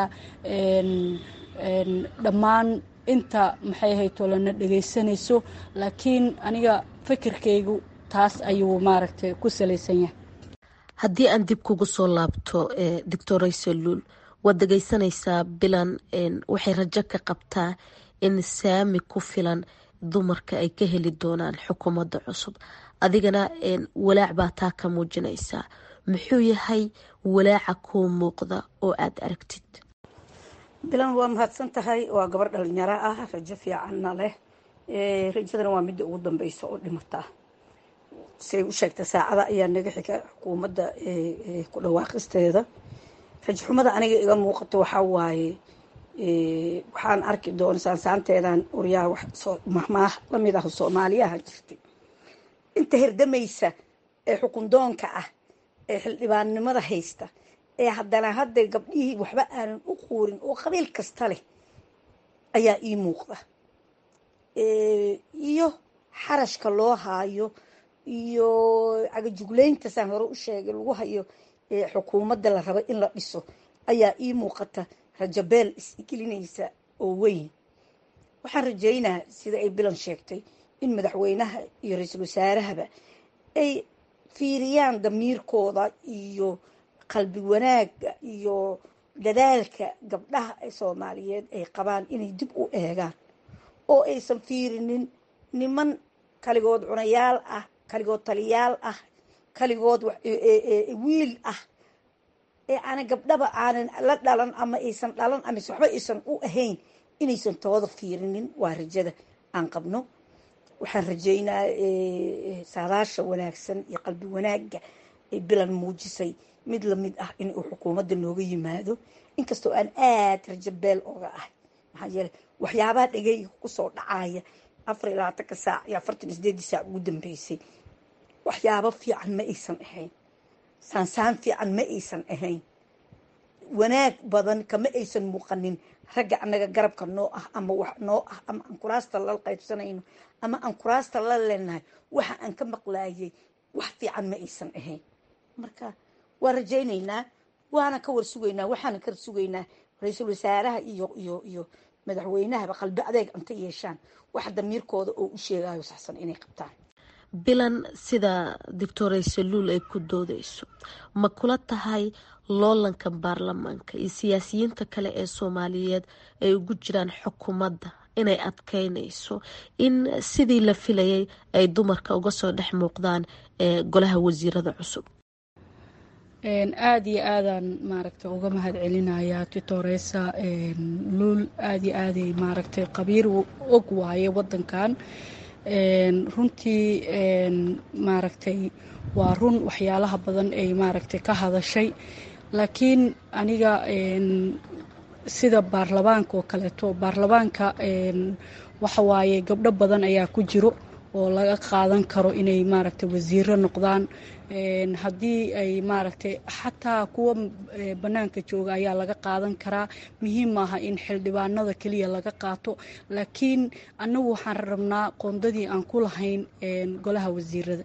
dhammaan inta maxay haytolana dhegaysanayso laakiin aniga fikirkaygu taas ayuu maaragtay ku salaysan yahay haddii aan dib kugu soo laabto doctor raysaluul waad dhegaysanaysaa bilan waxay rajo ka qabtaa in saami ku filan dumarka ay ka heli doonaan xukuumadda cusub adigana walaac baa taa ka muujinaysaa muxuu yahay walaaca kuu muuqda oo aada aragtid bilan waa mahadsan tahay waa gabar dhalinyaro ah rajo fiicanna leh rajadana waa midda ugu dambeysa oo dhimata siay u sheegta saacada ayaa naga xiga xukuumadda ku dhawaaqisteeda rajxumada aniga iga muuqato waxaa waaye waxaan arki doona saansaanteedan uryaa mahmaah lamid ah soomaaliyaha jirtay inta herdamaysa ee xukundoonka ah ee xildhibaannimada haysta ee haddana hadda gabdhihii waxba aanan u quurin oo qabiil kasta leh ayaa ii muuqda iyo xarashka loo haayo iyo cagajuglayntasaan hore u sheegay lagu hayo xukuumadda la rabo in la dhiso ayaa ii muuqata rajabeel isgelinaysa oo weyn waxaan rajaynaa sida ay bilan sheegtay in madaxweynaha iyo ra-iisul wasaarahaba ay fiiriyaan damiirkooda iyo qalbi wanaagga iyo dadaalka gabdhaha soomaaliyeed ay qabaan inay dib u eegaan oo aysan fiirinin niman kaligood cunayaal ah kaligood taliyaal ah kaligood wiil ah ee aanan gabdhaba aanan la dhalan ama aysan dhalan amase waxba aysan u ahayn inaysan tooda fiirinin waa rajada aan qabno waxaan rajaynaa saadaasha wanaagsan iyo qalbi wanaagga ay bilan muujisay mid lamid ah in uu xukuumadda nooga yimaado inkastoo aan aad rajabeel oga ahay maxaa yeele waxyaabaha dhegeyga kusoo dhacaya afar iyo labaatanka saac iyo afartan iyo sideedii saac ugu dambeysay waxyaabo fiican ma aysan ahayn saansaan fiican ma aysan ahayn wanaag badan kama aysan muuqanin ragga annaga garabka noo ah ama wax noo ah ama aan kuraasta la qaybsanayno ama aan kuraasta la leenahay waxa aan ka maqlaayay wax fiican ma aysan ahayn marka waa rajaynaynaa waana ka warsugaynaa waxaana ka warsugaynaa ra-iisul wasaaraha iyo iyo iyo madaxweynahaba qalbi adeeg anta yeeshaan wax damiirkooda oo u sheegayo saxsan inay qabtaan bilan sida doctor saluul ay ku doodeyso ma kula tahay loolanka baarlamaanka iyo siyaasiyiinta kale ee soomaaliyeed ay ugu jiraan xukuumadda inay adkeynayso in sidii la filayay ay dumarka uga soo dhex muuqdaan ee golaha wasiirada cusub aada iyo aadaan maaragtay uga mahad celinayaa titoresa luul aada iyo aaday maaragtay qabiir og waaye wadankan runtii maaragtay waa run waxyaalaha badan ay maaragtay ka hadashay laakiin aniga sida baarlamaanka oo kaleeto baarlamaanka waxa waaye gabdho badan ayaa ku jiro oo laga qaadan karo inay maaragtay wasiiro noqdaan haddii ay maaragtay xataa kuwa bannaanka jooga ayaa laga qaadan karaa muhiim maaha in xildhibaanada keliya laga qaato laakiin annagu waxaan rabnaa qoondadii aan ku lahayn golaha wasiirada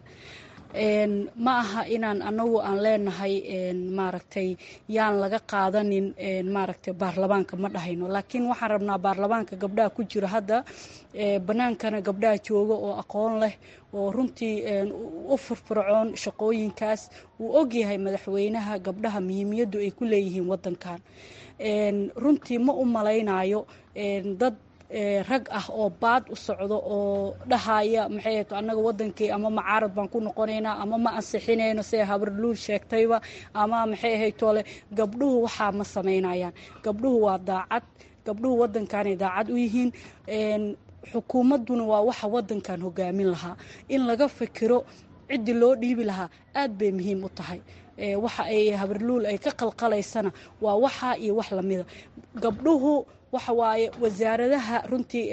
ma aha inaan anagu aan leenahay maaragtay yaan laga qaadanin maaragtay baarlamaanka ma dhahayno laakiin waxaan rabnaa baarlamaanka gabdhaha ku jira hadda bannaankana gabdhaha jooga oo aqoon leh oo runtii u firfircoon shaqooyinkaas wuu ogyahay madaxweynaha gabdhaha muhiimiyaddu ay ku leeyihiin wadankan runtii ma u malaynayo dad rag ah oo baad u socdo oo dhahaya maxay ahayd annaga wadankii ama macaarad baan ku noqonaynaa ama ma ansixinayno see habarluul sheegtayba ama maxay ahayd toole gabdhuhu waxaa ma samaynayaan gabdhuhu waa daacad gabdhuhu wadankanay daacad u yihiin xukuumadduna waa waxa wadankan hogaamin lahaa in laga fikiro ciddii loo dhiibi lahaa aad bay muhiim u tahay waxa ay habarluul ay ka qalqalaysana waa waxa iyo wax lamida gabdhuhu waxa waaye wasaaradaha runtii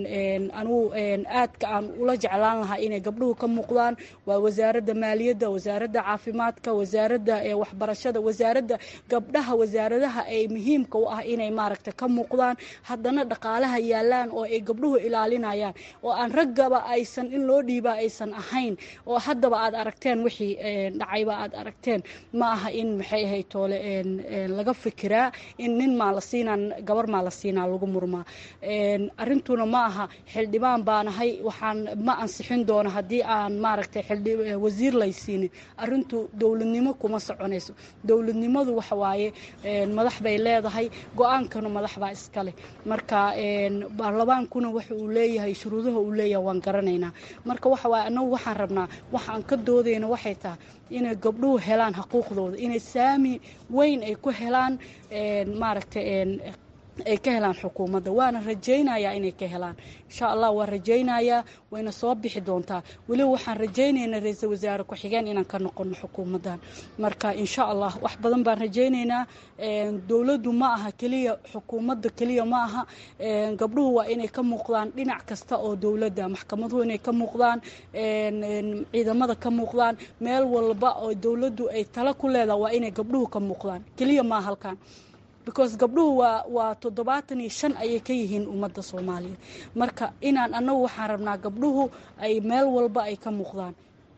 anugu aadka aan ula jeclaan lahaa inay gabdhuhu ka muuqdaan waa wasaaradda maaliyadda wasaaradda caafimaadka wasaaradda waxbarashada wasaaradda gabdhaha wasaaradaha ay muhiimka u ah inay maaragta ka muuqdaan haddana dhaqaalaha yaalaan oo ay gabdhuhu ilaalinayaan oo aan raggaba aysan in loo dhiibaa aysan ahayn oo haddaba aad aragteen wixii dhacayba aad aragteen ma aha in maxay ahay toole laga fikiraa in nin maa la siinaan gabar maa la siinaa lagu murmaa arrintuna ma aha xildhibaan baanahay waxaan ma ansixin doono haddii aan maaragtay wasiir laysiinin arrintu dowladnimo kuma soconayso dowladnimadu waxa waaye madax bay leedahay go-aankana madax baa iskaleh marka baarlamaankuna waxa uu leeyahay shuruudaha uu leeyahay waan garanaynaa marka waxa waaye annagu waxaan rabnaa waxaan ka doodayna waxay tahay inay gabdhuhu helaan xuquuqdooda inay saami weyn ay ku helaan maaragtay ay ka helaan xukuumadda waana rajaynayaa inay ka helaan insha allah waan rajaynayaa wayna soo bixi doontaa weliba waxaan rajaynaynaa ra-iisul wasaare ku-xigeen inaan ka noqono xukuumaddan marka insha allah wax badan baan rajaynaynaa dowladdu ma aha keliya xukuumadda keliya ma aha gabdhuhu waa inay ka muuqdaan dhinac kasta oo dowladda maxkamaduhu inay ka muuqdaan ciidamada ka muuqdaan meel walba oo dowladdu ay tala ku leedaha waa inay gabdhuhu ka muuqdaan keliya maa halkan because gabdhuhu waa waa toddobaatan iyo shan ayay ka yihiin ummadda soomaaliya marka inaan annagu waxaan rabnaa gabdhuhu ay meel walba ay ka muuqdaan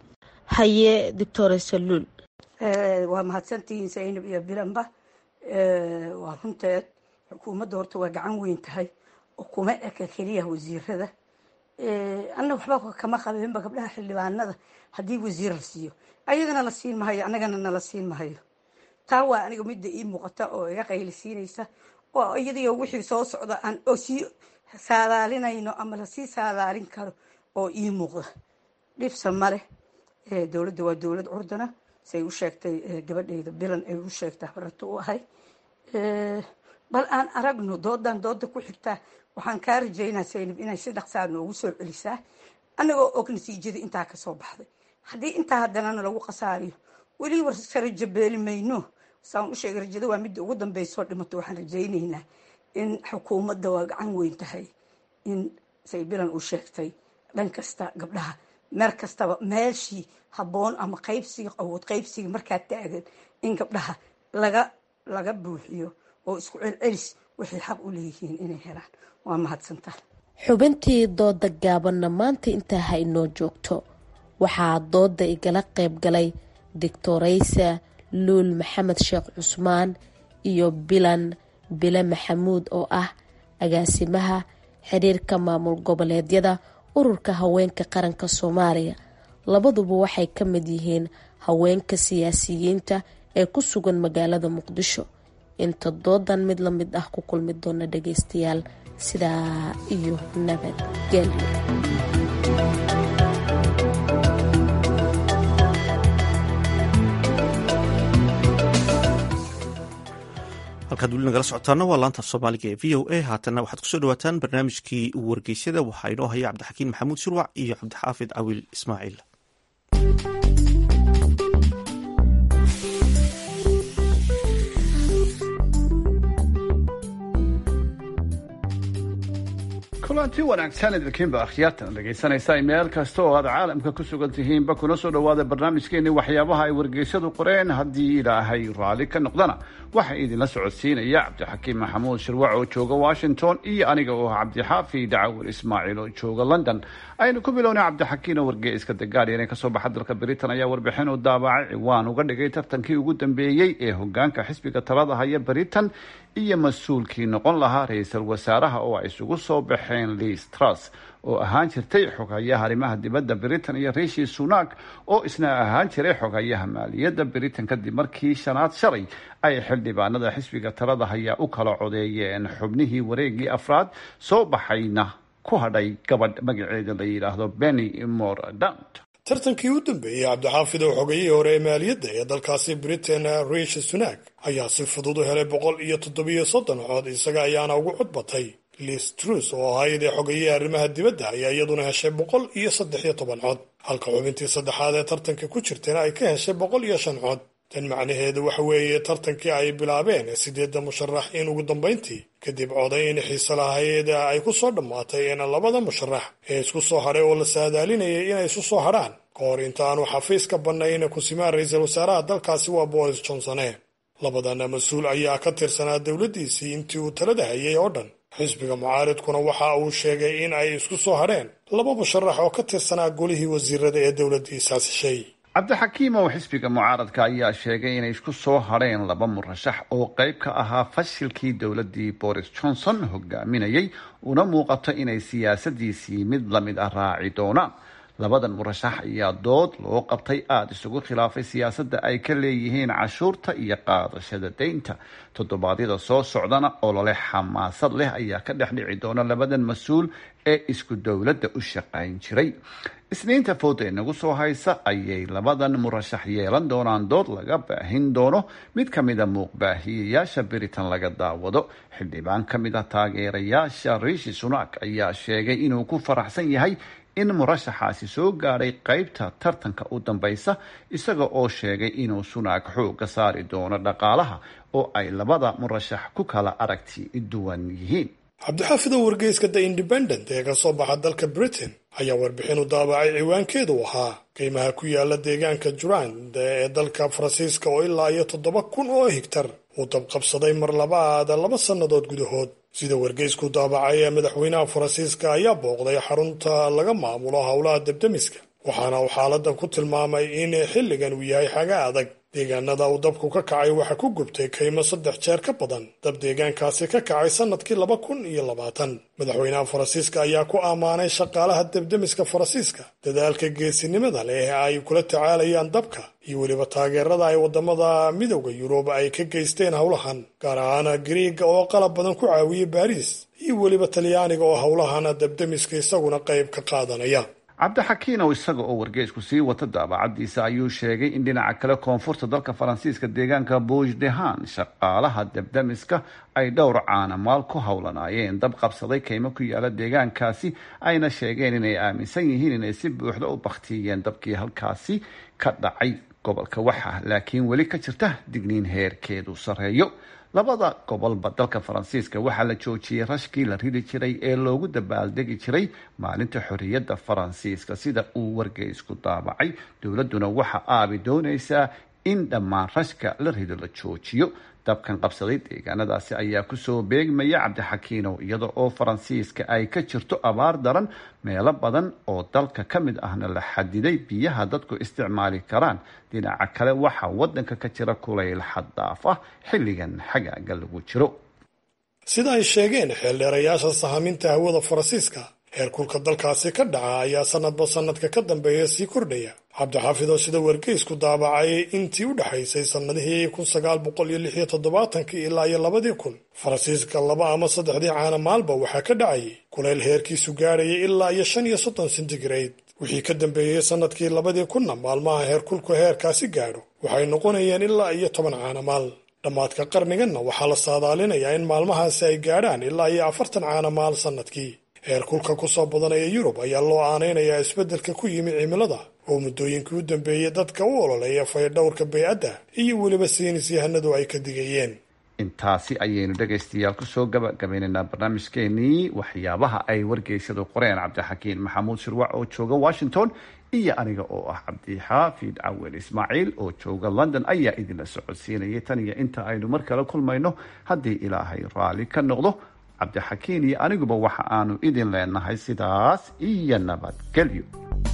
haye doctor saluul waa mahadsantihiin saynab iyo bilanba waa runteed xukuumadda horta waa gacan weyn tahay oo kuma eka keliya wasiirada anna waxba kama qabeenba gabdhaha xildhibaanada haddii wasiir la siiyo ayagana la siin mahayo annagana nala siin mahayo taa waa aniga midda ii muuqata oo iga qaylisiinaysa oo iyadiyo wixii soo socda aan sii saadaalinayno ama lasii saadaalin karo oo ii muuqda dhibsa maleh dowladda waa dowlad curdana say u sheegtay gabadheyda bilan ay u sheegtay barato u ahay bal aan aragno doodan dooda ku xigtaa waxaan kaa rajaynaa saynab inay si dhaqsaa noogu soo celisaa annagoo og natiijada intaa kasoo baxday haddii intaa haddanana lagu khasaariyo weli warka rajo beeli mayno saan u sheegay rajada waa midda ugu dambeysoo dhimato waxaan rajaynaynaa in xukuumadda waa gacan weyn tahay in say bilan u sheegtay dhan kasta gabdhaha meer kastaba meeshii habboon ama qaybsiga awood qaybsiga markaa taagan in gabdhaha laga laga buuxiyo oo isku celcelis waxay xaq u leeyihiin inay helaan waa mahadsantaha xubintii dooda gaabanna maanta intaa ha inoo joogto waxaa dooda igala qayb galay doctoraysa luul maxamed sheekh cusmaan iyo bilan bile maxamuud oo ah agaasimaha xiriirka maamul goboleedyada ururka haweenka qaranka soomaaliya labaduba waxay ka mid yihiin haweenka siyaasiyiinta ee ku sugan magaalada muqdisho inta doodan mid la mid ah ku kulmi doona dhageystayaal sidaa iyo nabadgelyo halkaad weli nagala socotaana waa laanta soomaaliga ee v o a haatanna waxaad kusoo dhawaataan barnaamijkii wargeysyada waxaa inoo haya cabdixakiin maxamuud shirwac iyo cabdixaafid cawiil ismaaciil kulanti wanaagsan idinkiinba akhyaartan dhegaysanaysa meel kasta oo aad caalamka ku sugan tihiinba kuna soo dhawaada barnaamijkeeni waxyaabaha ay wargeysyadu qoreen haddii ilaahay raalli ka noqdana waxaa idinla socodsiinaya cabdixakiim maxamuud shirwac oo jooga washington iyo aniga oo ah cabdixaafi dacawar ismaaciil oo jooga london aynu ku bilownay cabdixakiin oo wargeyska the guardian ee kasoo baxa dalka britain ayaa warbixin u daabacay ciwaan uga dhigay tartankii ugu dambeeyey ee hogaanka xisbiga talada haya britain iyo mas-uulkii noqon lahaa ra-iisul wasaaraha oo ay isugu soo baxeen liis truss oo ahaan jirtay xoghayaha arrimaha dibadda britain iyo riishi sunak oo isna ahaan jiray xoghayaha maaliyadda britain kadib markii shanaad shalay ay xildhibaanada xisbiga talada hayaa u kala codeeyeen xubnihii wareegii afraad soo baxayna ku hadhay gabadh magaceeda la yidhaahdo benny mordant tartankii u dambeeyey cabdixaafid oo xogayihii hore ee maaliyadda ee dalkaasi britain riishi sunak ayaa si fudud u helay boqol iyo toddobiyo soddon cod isaga ayaana ugu cod batay liis trus oo ahayd ee xogayihii arrimaha dibadda ayaa iyaduna heshay boqol iyo saddex iyo toban cod halka xubintii saddexaad ee tartanka ku jirtayna ay ka heshay boqol iyo shan cod tan macnaheedu waxa weeye tartankii ay bilaabeen sideedda musharax in ugu dambayntii kadib codayn xiise lahayd ay ku soo dhammaatay in labada musharax ee isku soo hadhay oo la saadaalinayay inay isu soo hadhaan ka hor inta aanu xafiiska bannayn kusimaan ra-iisul wasaaraha dalkaasi waa boris johnsone labadana mas-uul ayaa ka tirsanaa dowladdiisii intii uu talada hayay oo dhan xisbiga mucaaridkuna waxa uu sheegay in ay isku soo hadheen laba musharax oo ka tirsanaa golihii wasiirada ee dowladdiisaas heshay cabdixakiim oo xisbiga mucaaradka ayaa sheegay inay isku soo hadheen laba murashax oo qayb ka ahaa fashilkii dowladdii boris johnson hogaaminayay una muuqato inay siyaasadiisii mid lamid ah raaci doonaan labadan murashax ayaa dood loo qabtay aada isugu khilaafay siyaasadda ay ka leeyihiin cashuurta iyo qaadashada deynta toddobaadyada soo socdana olole xamaasad leh ayaa ka dhex dhici doona labadan mas-uul ee isku dowladda u shaqayn jiray isniinta fooda ee nagu soo haysa ayay labadan murashax yeelan doonaan dood laga baahin doono mid ka mida muuqbaahiyayaasha britain laga daawado xildhibaan ka mid ah taageerayaasha riishi sunak ayaa sheegay inuu ku faraxsan yahay in murashaxaasi soo gaadhay qeybta tartanka u dambaysa isaga oo sheegay inuu sunaak xooga saari doono dhaqaalaha oo ay labada murashax ku kala aragti duwan yihiin cabdixaafid oo wargeyska the independent ee ka soo baxa dalka britain ayaa warbixin u daabacay ciwaankeedu ahaa qiimaha ku yaala deegaanka jurand ee dalka faransiiska oo ilaa iyo toddoba kun oo higtar uu dabqabsaday mar labaada laba sannadood gudahood sida wargeysku daabacay ee madaxweynaha faransiiska ayaa booqday xarunta laga maamulo howlaha debdemiska waxaana uu xaaladan ku tilmaamay in xilligan uu yahay xaga adag deegaanada uu dabku ka kacay waxaa ku gubtay kaymo saddex jeer ka badan dab deegaankaasi ka kacay sannadkii laba kun iyo labaatan madaxweynaha faransiiska ayaa ku ammaanay shaqaalaha debdemiska faransiiska dadaalka geesinimada leh ee ay kula tacaalayaan dabka iyo weliba taageerada ay wadamada midowda yurub ay ka geysteen howlahan gaar ahaan gariiga oo qalab badan ku caawiyey baariis iyo weliba talyaaniga oo howlahan debdemiska isaguna qayb ka qaadanaya cabdixakiin oo isaga oo wargeysku sii wata daabacadiisa ayuu sheegay in dhinaca kale koonfurta dalka faransiiska deegaanka bouge dehan shaqaalaha debdemiska ay dhowr caanamaal ku howlanaayeen dab qabsaday kaymo ku yaala deegaankaasi ayna sheegeen inay aaminsan yihiin inay si buuxda u baktiyeen dabkii halkaasi ka dhacay gobolka waxa laakiin weli ka jirta digniin heerkeedu sareeyo labada gobolba dalka faransiiska waxaa la joojiyey rashkii la ridi jiray ee loogu dabaaldegi jiray maalinta xorriyadda faransiiska sida uu wargeysku daabacay dowladduna waxa aabi doonaysaa in dhammaan rashka la rido la joojiyo dabkan qabsaday deegaanadaasi ayaa kusoo beegmaya cabdixakiinow iyada oo faransiiska ay ka jirto abaar daran meelo badan oo dalka ka mid ahna la xadiday biyaha dadku isticmaali karaan dhinaca kale waxaa wadanka ka jira kulayl xaddaaf ah xilligan xagaaga lagu jiro sida ay sheegeen xeeldheerayaasha sahaminta hawada faransiiska heerkulka dalkaasi ka dhaca ayaa sanadba sanadka ka dambeeya sii kordhaya cabdixaafid oo sida wargeysku daabacay intii u dhexaysay sannadihii kun sagaal boqol iyo lix iyo toddobaatankii ilaa iyo labadii kun faransiiska laba ama saddexdii caana maalba waxaa ka dhacayay kulayl heerkiisu gaadhayay ilaa iyo shan iyo soddon centigrade wixii ka dambeeyey sannadkii labadii kunna maalmaha heerkulku heerkaasi gaadho waxay noqonayeen ilaa iyo toban caanamaal dhammaadka qarniganna waxaa la saadaalinayaa in maalmahaasi ay gaadhaan ilaa iyo afartan caanamaal sannadkii heerkulka ku soo badanaya yurub ayaa loo aanaynayaa isbeddelka ku yimi cimilada oo muddooyinkii u dambeeyey dadka u ololeeya faydhowrka baycadda iyo weliba siinis yahanadu ay ka digayeen intaasi ayaynu dhegaystayaal kusoo gabagabaynaynaa barnaamijkeenii waxyaabaha ay wargeysadu qoreen cabdixakiin maxamuud shirwac oo jooga washington iyo aniga oo ah cabdixaafid cawel ismaaciil oo jooga london ayaa idinla socodsiinayay tan iyo inta aynu mar kale kulmayno haddii ilaahay raalli ka noqdo cabdixakiin iyo aniguba waxa aanu idin leenahay sidaas iyo nabadgelyo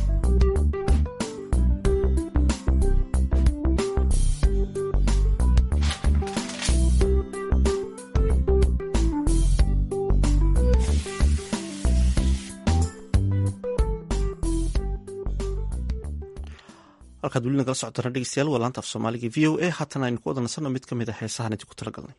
halkaad weli nagala socotana dhegeystayaal waa laanta af soomaaliga v o a haatan aynu ku wada nasanno mid ka mid a heesahan idinku tala galnay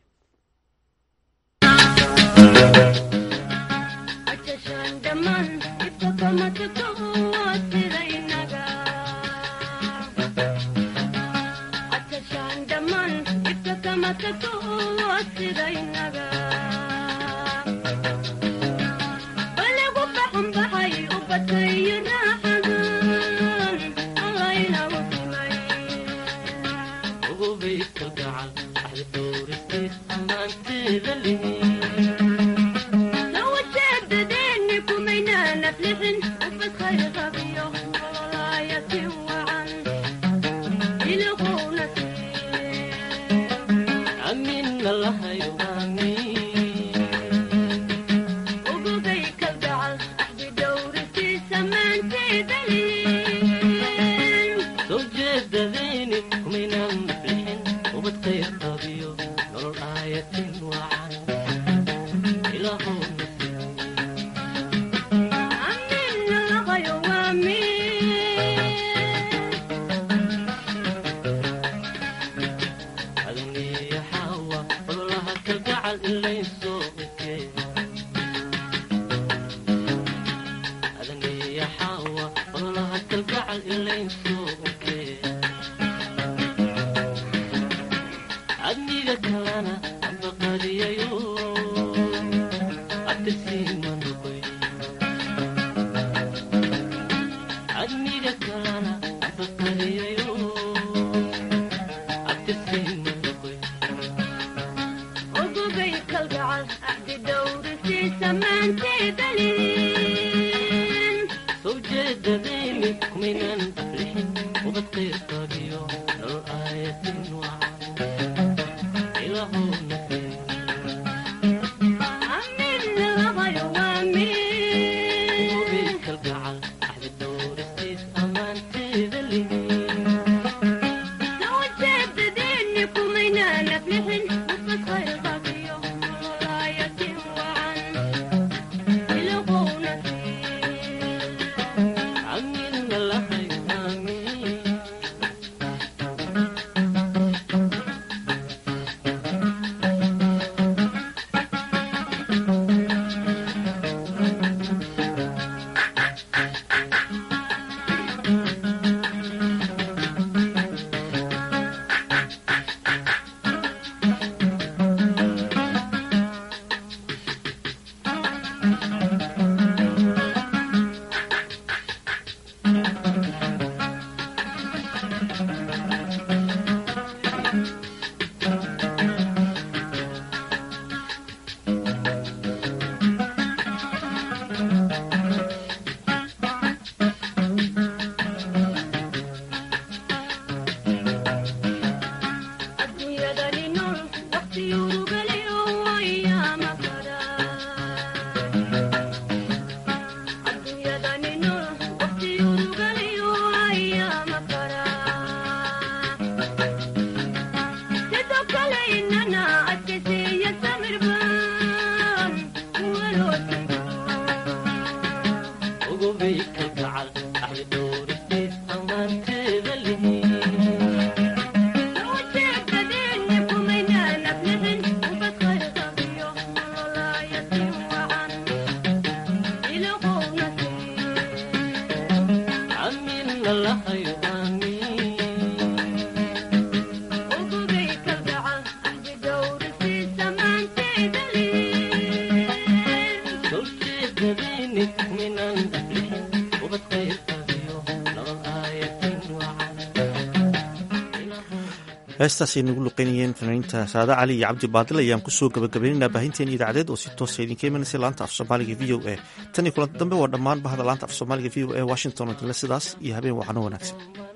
heestaasay nagu luqeynayeen fanaaniinta saada cali iyo cabdi baadil ayaan kusoo gabagabaynaynaa baahinteen idaacadeed oo si toosa idinka imanaysa laanta af soomaaliga v o a tan iyo kulanti dambe waa dhammaan bahda laanta af soomaaliga v o a washington oo dile sidaas iyo habeen waxano wanaagsan